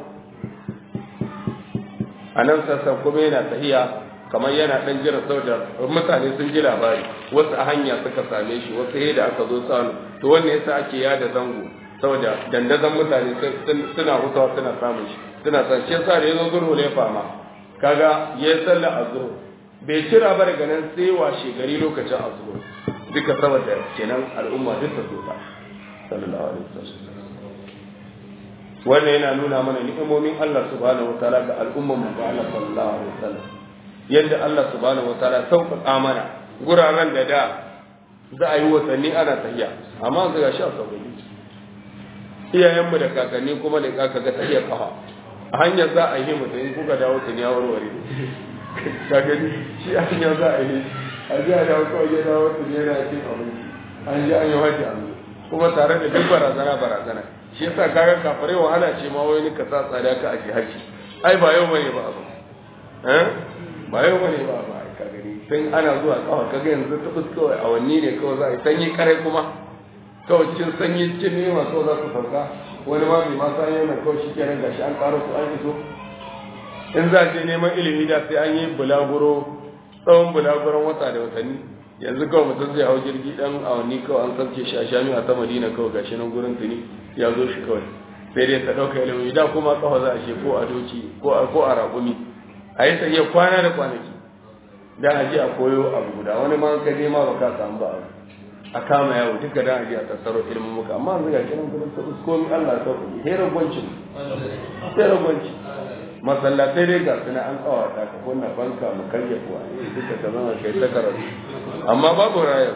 a nan sassan kuma yana tahiya kamar yana dan jira saboda mutane sun ji labari wasu a hanya suka same shi wasu da aka zo sanu to wannan yasa ake yada zango saboda dandazon mutane suna hutawa suna samun shi suna san shi yasa da yazo zurhu ne fama kaga ya salla azhur bai cira ba daga nan sai washe gari lokacin azhur duka saboda kenan al'umma duk ta zuta sallallahu alaihi wasallam wannan yana nuna mana ni'imomin Allah subhanahu wataala ga al'umman mu ga Allah sallallahu alaihi wasallam yadda Allah subhanahu wataala sauƙaƙa mana guraren da da za a yi watanni ana tahiya amma ga shi a sauƙaƙi iyayenmu da kakanni kuma da kaka ga tahiya kafa a hanyar za a yi mutum in kuka dawo tuni ya warware kakanni shi a hanyar za a yi a ji a dawo kawai ya dawo tuni yana cin abinci an ji an yi hajji an kuma tare da duk barazana barazana shi yasa kaga kafirai wahala ce ma wani ka sa tsada ka aje hajji ai ba yau bane ba abu eh ba yau bane ba ba ka gani tun ana zuwa kawai kaga yanzu ta kawai awanni ne kawai za a yi sanyi kare kuma kawai cikin sanyi cikin nema kawai za su sauka wani ma bai ma san yana kawai shi kenan gashi an karo su an iso in za a je neman ilimi da sai an yi bulaguro tsawon bulaguron wata da watanni yanzu kawai mutum zai hau jirgi dan awanni kawai an sauke shi a shami'a ta madina kawai gashi nan gurin tuni ya zo shi kawai sai dai ta ɗauka ilimi da kuma kafa za a she ko a doki ko a raƙumi a yi iya kwana da kwanaki dan aje a koyo abu guda wani ma ka je ma baka samu ba abu a kama yawo duka dan aje a tattaro ilimin muka amma yanzu ga kiran gurin sa uskomi Allah ta ku hera gwancin hera gwancin masallatai dai ga suna an kawata ka kunna banka mu karya kuwa duka ta zama kai ta karatu amma babu rayar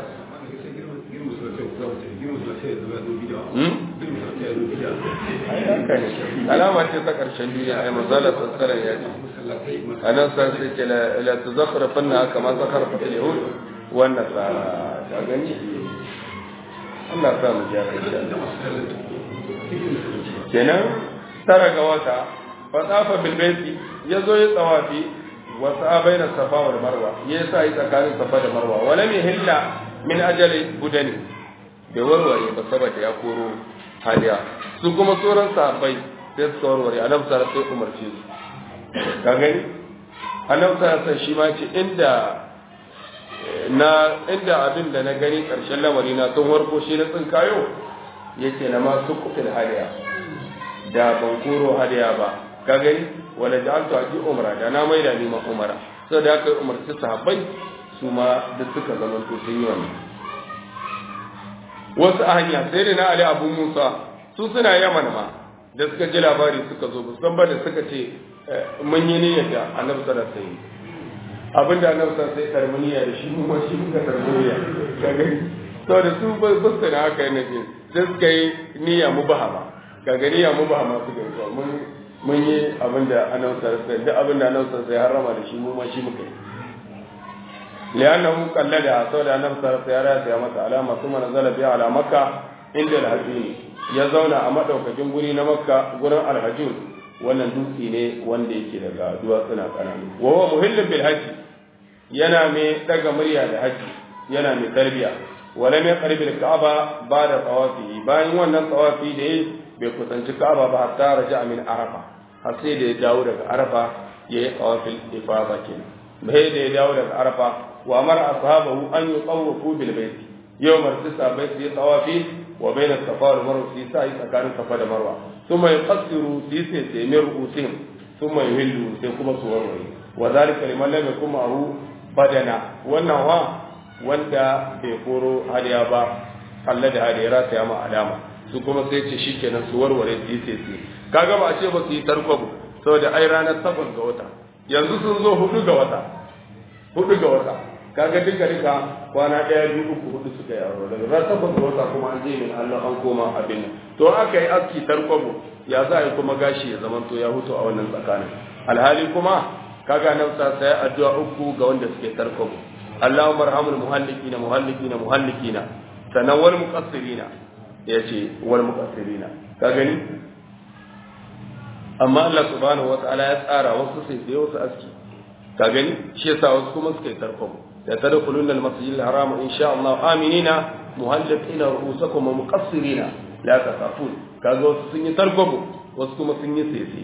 alama ce ta ƙarshen duniya ai mazala sassaran ya ce a nan san sai ce la ta zakara fanna kama zakara fa yahud wannan tsara ta gani Allah sa mu ja kai kenan tara ga wata fa tsafa bil baiti yazo ya tsawafi wa sa'a baina safa wal marwa ya sa yi tsakanin safa da marwa wala mi hilla min ajali budani bai warware ba saboda ya koro hadiya su kuma sauran sahabbai sai su warware annabi sallallahu sai umarce su ka gani annabi sallallahu shi ma ce inda na inda abin da na gani ƙarshen lamari na tun warko shi na tsinkayo ya ce na masu kufin hadiya da ban koro hadiya ba ka gani wala da alto aji umara da na maida ni ma umara sai da aka yi umarci sahabbai su ma da suka zama to sun yi wannan wasu a hanya sai da na ali abu musa su suna yaman ma da suka ji labari suka zo musan ba da suka ce mun yi niyyar da annabi sallallahu alaihi wasallam abinda annabi sallallahu alaihi wasallam niyya da shi mu shi muka tarbiya ka gani to da su ba su da haka ne ce sai suka yi niyya mubahama ka gani niyya mubahama suka yi mun mun yi abinda annabi sallallahu alaihi wasallam duk abinda annabi sallallahu alaihi wasallam ya harama da shi mu ma shi muka yi لأنه قلد أصول أن نفسه سيارات يا مكة علامة ثم نزل بها على مكة عند الحجين يزون أمد وكجن قرين مكة قرن الحجون wannan dutse ne wanda yake daga duwatsuna kananu wa huwa muhillin bil hajji yana mai daga murya da haji yana mai tarbiya wala mai qarbil ka'aba ba da tawafi bayan wannan tawafi da yayi bai kusanci ka'aba ba hatta raja min arafa har sai da ya dawo daga arafa yayi tawafil ifada kenan bai da ya dawo daga arafa wa amara ashabahu an yutawafu bil bayt yawm al-tisa bayt yi tawafi wa bain as-safa wal marwa fi sa'i tsakanin safa da marwa thumma yuqassiru fi sayyid ru'usihim thumma yuhillu sai kuma su warware wa zalika liman lam yakun ma'ahu badana wannan wa wanda bai koro hadiya ba Allah da hadiya rata ya ma alama su kuma sai ce shikenan su warware su yi sai kaga ba a ce ba su yi tarkwabo saboda ai ranar takwas ga wata yanzu sun zo hudu ga wata hudu ga wata kaga duka duka kwana ɗaya biyu uku hudu suka yi aro daga ran takwas ga wata kuma an je min Allah an koma abin nan to aka yi aski tarkwabo ya za a yi kuma gashi ya zamanto ya hutu a wannan tsakanin alhali kuma kaga nan sa sai addu'a uku ga wanda suke tarkwabo Allahumma arhamul muhallikina muhallikina muhallikina sannan wal muqassirina yace wal muqassirina ka gani amma Allah subhanahu wataala ya tsara wasu sai sai wasu aski ka gani shi yasa wasu kuma suka yi tarkwabo da tadkhuluna al-masjid al-haram insha Allah aminina muhallikina ru'usakum wa muqassirina la takafun kaga wasu sun yi tarkwabo wasu kuma sun yi sese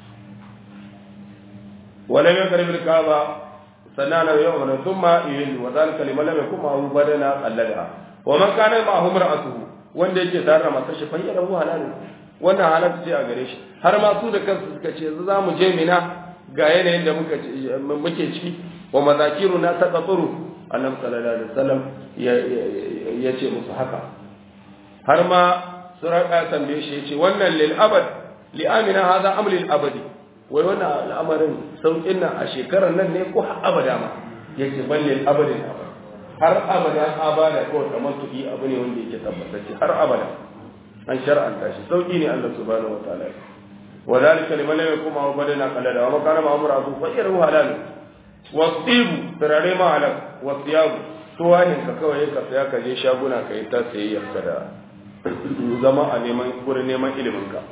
ولم يقرب الكعبة سنانا يوما ثم يهل وذلك لمن لم يكن معه بدنا قلدها ومن كان معه امرأته wanda yake tare da matar shi fayyar rabu halalin wannan halatta ce a gare shi har ma su da kansu suka ce yanzu za mu je mina ga yanayin da muke ciki wa mazakiru na ta tsatsuru annabi sallallahu alaihi wasallam ya ce musu haka har ma suraka tambaye shi ya ce wannan lil abad li amina hadha am lil abadi wai wannan al'amarin sauƙin nan a shekarar nan ne ko har abada ma yake balle abadin abada har abada abada ko kamar tuɗi abu ne wanda yake tabbatacce har abada an shar'anta shi sauƙi ne Allah subhanahu wataala wa zalika liman lam yakun ma badana qalada wa ma kana ma amra su fayyar halal wa tibu tarare ma halal wa tiyabu tuwanin ka kawai ka saya ka je shaguna ka yi ta sayayyar ka da zama a neman gurin neman ilimin ka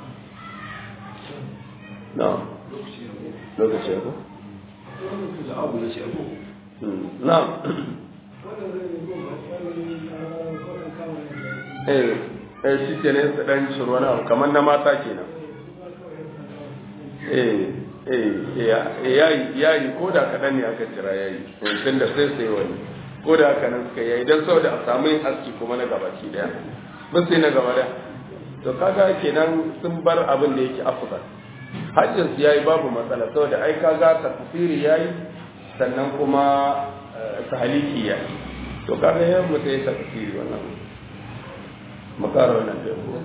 na'am lokaci ya ko na'am eh eh shi ke ne su dan shiru wani abu kamar na mata kenan eh eh yayi yayi ko da kaɗan ne aka jira yayi tun da sai sai wani ko da haka nan suka yayi don saboda a samu yin aski kuma na gabaki daya mun sai na gaba daya to kaga kenan sun bar abin da yake afdal hajjin su yayi babu matsala saboda ai kaga tafsiri yayi sannan kuma tahliki yayi to kaga yan mutai ya tafsiri wannan makara wannan da ko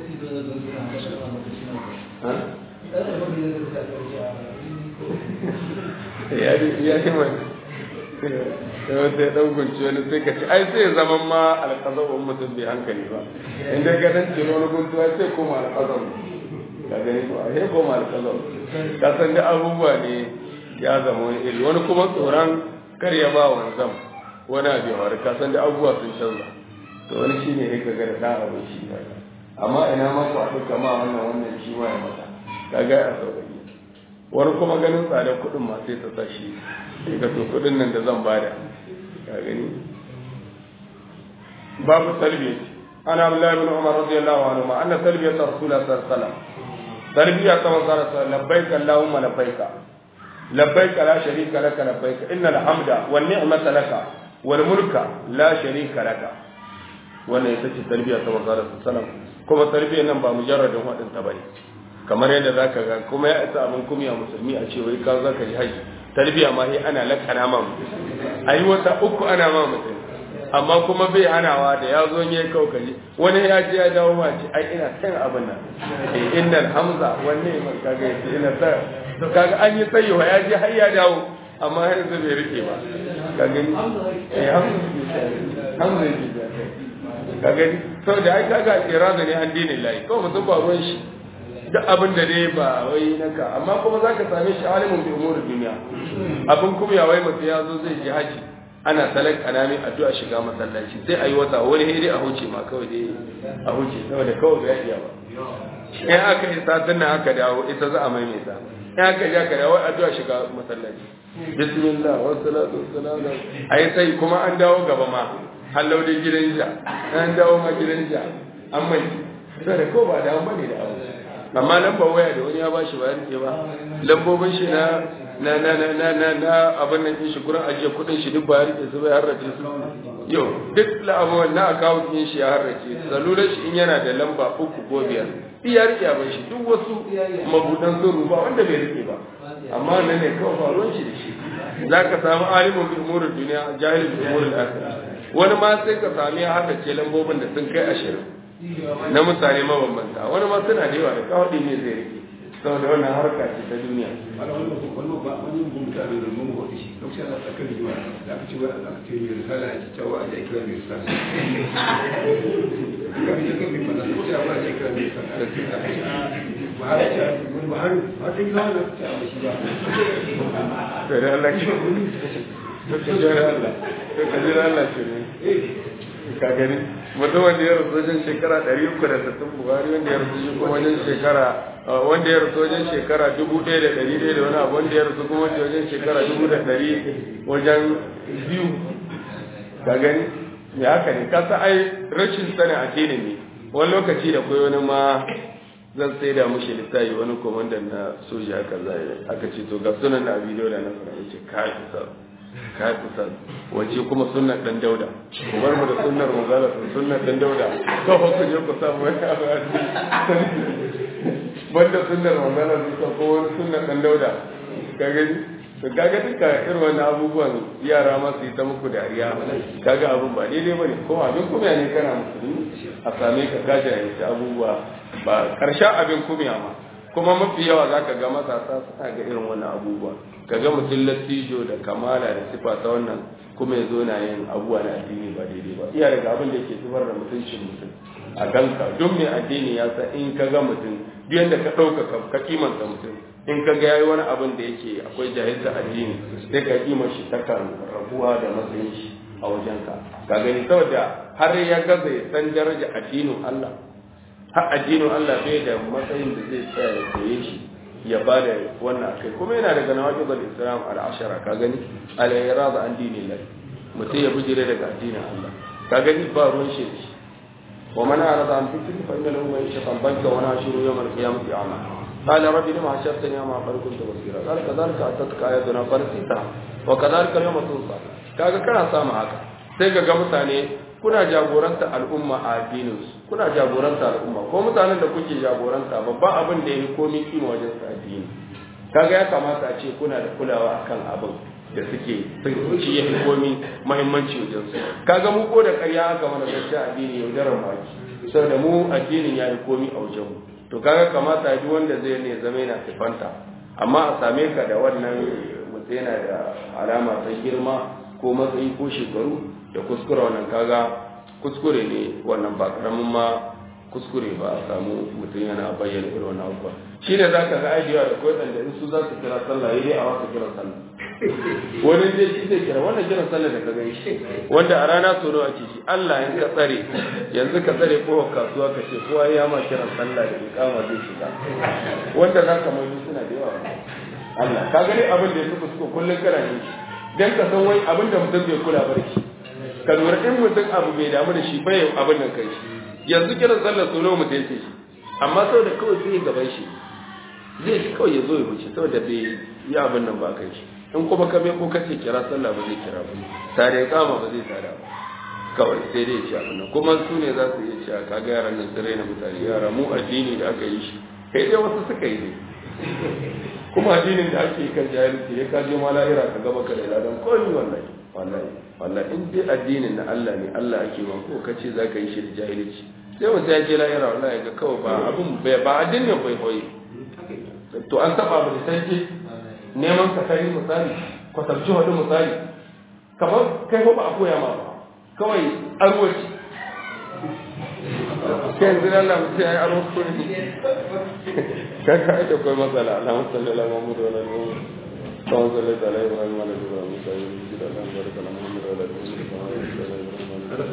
ya ya yi mai sai sai dan gunci wani sai ka ci ai sai zaman ma alƙazabin mutum bai hankali ba inda ga dan ciro wani guntuwa sai koma alƙazabin ka gani ko ai ko mal kazo ka san da abubuwa ne ya zama wani iri wani kuma tsoron kar ya ba wanzam wani abu ya faru ka san da abubuwa sun canza to wani shine ya kaga da dan abu shi amma ina ma ku haɗu kama wannan wannan shi ma ya mata kaga a sauƙaƙe wani kuma ganin tsadar kuɗin ma sai ta sa shi sai ka to kuɗin nan da zan bada ka gani babu talbiya ana Abdullahi bin Umar radiyallahu anhu ma anna talbiyat rasulullah sallallahu alaihi wasallam تربية كما لبيك اللهم لبيك لبيك لا شريك لك لبيك إن الحمد والنعمة لك wal mulka la sharika laka wannan ita ce tarbiyya ta manzo Allah sallallahu kuma tarbiyyar nan ba mujarradin wadin ta bane kamar yadda zaka ga kuma ya isa abin kumya musulmi a ce wai ka zaka yi haji tarbiyya ma sai ana lakana ma mutum ayi wata uku ana ma mutum amma kuma bai hanawa da ya zo ne kawai kaji wani ya ji ya dawo ma ce ai ina san abin nan eh innal hamza wanne man kaga yace ina sa kaga an yi tsayo ya ji har ya dawo amma har yanzu bai rike ba ka gani eh hamza hamza yake ka gani saboda ai kaga irada ne an dinin layi kawai mutum ba ruwan shi duk abin da dai ba wai naka amma kuma za ka same shi alimin bi umurin duniya abin kuma ya wai mutum ya zo zai je haji ana salak anami addu'a shiga masallaci sai ayi wata wani hede a huce ma kawai dai a huce saboda kawai bai iya ba in aka yi satin nan aka dawo ita za a maimaita in aka ji aka dawo addu'a shiga masallaci bismillah wa salatu wa salam ai sai kuma an dawo gaba ma hallau dai gidan ja an dawo ma gidan ja an mai sai da ko ba dawo bane da abu amma lambar waya da wani ya bashi ba rike ba lambobin shi na na na na na na na abin nan shi gurin ajiye kudin shi duk ba ya rike su bai harrace su yau duk la'abuwan na account din shi ya harrace salular shi in yana da lamba uku ko biyar iya rike abin shi duk wasu mabudan zuru ba wanda bai rike ba amma nan ne kawai faruwan shi da shi za ka samu alimin bi umurin duniya jahilin bi umurin akhirah wani ma sai ka sami ya haddace lambobin da sun kai ashirin na mutane mabambanta wani ma suna da yawa da kawai ne zai rike saboda wannan harka ce ta duniya
ana wani wani ba wani mun mutane da mun hoto shi lokacin da aka yi wa da aka ce wa aka ce mai risala a cewa a kira mai risala ka bi kan mai fada ko ya ba a kira mai risala ba har ce ba har har ta gina wannan ta ba shi ba
to da Allah ke to ka jira Allah to ka jira Allah ce ne ka gani mutum wanda ya rasu wajen shekara ɗari uku da sittin buhari wanda ya rasu shi kuma wajen shekara wanda ya rasu wajen shekara dubu ɗaya da ɗari ɗaya da wani abu wanda ya rasu kuma wajen shekara dubu da ɗari wajen biyu ka gani me haka ne ka sa ai rashin sanin addini ne wani lokaci da kai wani ma zan sai da mushi littafi wani komandan na soja haka zai aka ce to ga sunan da abidiyo da na fara yace kai kusa kai kusa wace kuma sunnar dan dauda ku bar mu da sunnar manzala sunnar dan dauda to fa ku je ku samu wani abu a banda sunnar manzala su ko wani sunnar dan dauda ka gani to kaga duka irin wannan abubuwan yara ma su yi ta muku dariya kaga abun ba daidai bane ko abin kuma ne kana musulmi a same ka gaja ya abubuwa ba karshen abin kumya ma kuma mafi yawa za ka ga matasa suna ga irin wannan abubuwa ka ga mutum lattijo da kamala da sifa ta wannan kuma ya zo na yin abubuwa na addini ba daidai ba iya daga abin da ke zubar da mutuncin mutum a ganka duk mai addini ya san in ka ga mutum duk yadda ka ɗauka ka kimanta mutum in ka ga yayi wani abin da yake akwai jahilta addini sai ka kima shi takan rabuwa da matsayin shi a wajenka ka gani saboda har ya gaza ya san daraja addinin Allah har addinin Allah bai da matsayin da zai tsaya ya koye shi ya ba da wannan akai kuma yana daga nawaqidul islam al-ashara ka gani al-irada an dinillah mutum ya bijire daga addinin Allah ka gani ba ruwan shi da shi wa man arada an fikri fa inna lahu ma'ishatan banka wa nashuru yawm al-qiyamati a'ma قال رب لما حشرتني أعمى قد كنت بصيرا قال كذلك أتتك آياتنا فنسيتها وكذلك اليوم تنسى kaga kana samu haka sai ga ga mutane kuna jagoranta al'umma a addininsu kuna jagoranta al'umma ko mutanen da kuke jagoranta babban abin da ya yi komi kima wajen su addini kaga ya kamata a ce kuna da kulawa akan abin da suke shi ya fi komi mahimmanci wajen su kaga mu ko da ƙarya aka mana gaskiya addini yaudarar maki saboda mu addinin ya yi komi a wajen mu to kaga kamata duk wanda zai ne zama yana sifanta amma a same ka da wannan mutum yana da alama ta girma ko matsayi ko shekaru da kuskure wannan kaga kuskure ne wannan ba karamin ma kuskure ba a samu mutum yana bayyana irin wannan abubuwa shi ne za ka ga aidiya da kawai da in su za su kira sallah yi dai a wasu kira sallah wani zai shi zai kira wannan kiran sallah da ka gani shi wanda a rana tsoro ake shi Allah in ka tsare yanzu ka tsare ko kasuwa ka ce kowa ya ma kiran sallah da ikama zai shiga wanda za ka mai suna da yawa Allah ka gani abin da ya fi kusko kullum kana yin shi dan ka san wai abin da mutum bai kula ba da shi ka lura in mutum abu bai damu da shi bai abin nan kai shi yanzu kiran sallar tsoro mutum yake shi amma saboda kawai sai gaban shi zai shi kawai ya zo ya wuce saboda bai yi abin nan ba kai shi in kuma ka bai ko kace kira sallah ba zai kira ba tare kama ba zai tada ba kawai sai dai ce abin nan kuma su ne za su iya cewa kaga yaran nan sun raina mutane yara mu addini da aka yi shi kai dai wasu suka yi ne kuma addinin da ake kan jahilci ya kaje ma la'ira ka gaba ka da ladan komi wallahi wallahi wallahi in dai addinin na Allah ne Allah ake ma ko kace za ka yi shi da jahilci sai mutum ya je la'ira wallahi ga kawai ba abin ba addinin bai koyi to an taba ba da sai neman ka kai misali kwatabci wani misali kamar kai ba a koya ma ba kawai arwaci kai yanzu nan na mutum ya yi arwaci ne kai ka aika kawai matsala na musalli ala mamu da wani mamu kawai salli ta lai ibrahim ala ibrahim musa yi rubuci da ɗan barka na mamu da wani mamu kama yi da lai ibrahim ala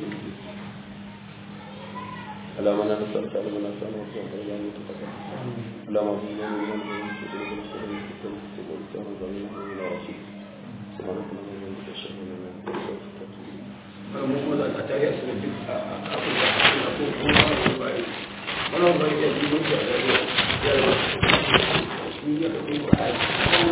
اللهم انا نسالك على من اسال وصوم الى ان تتقى اللهم اغفر لنا من ذنوبنا سبحانك اللهم وبحمدك اشهد ان لا اله الا انت
mu kuma da ta yi asirin duk a kafin da a ko kuma wani bari wani bari ya ji mutu a gari ya yi wasu ya ka kuma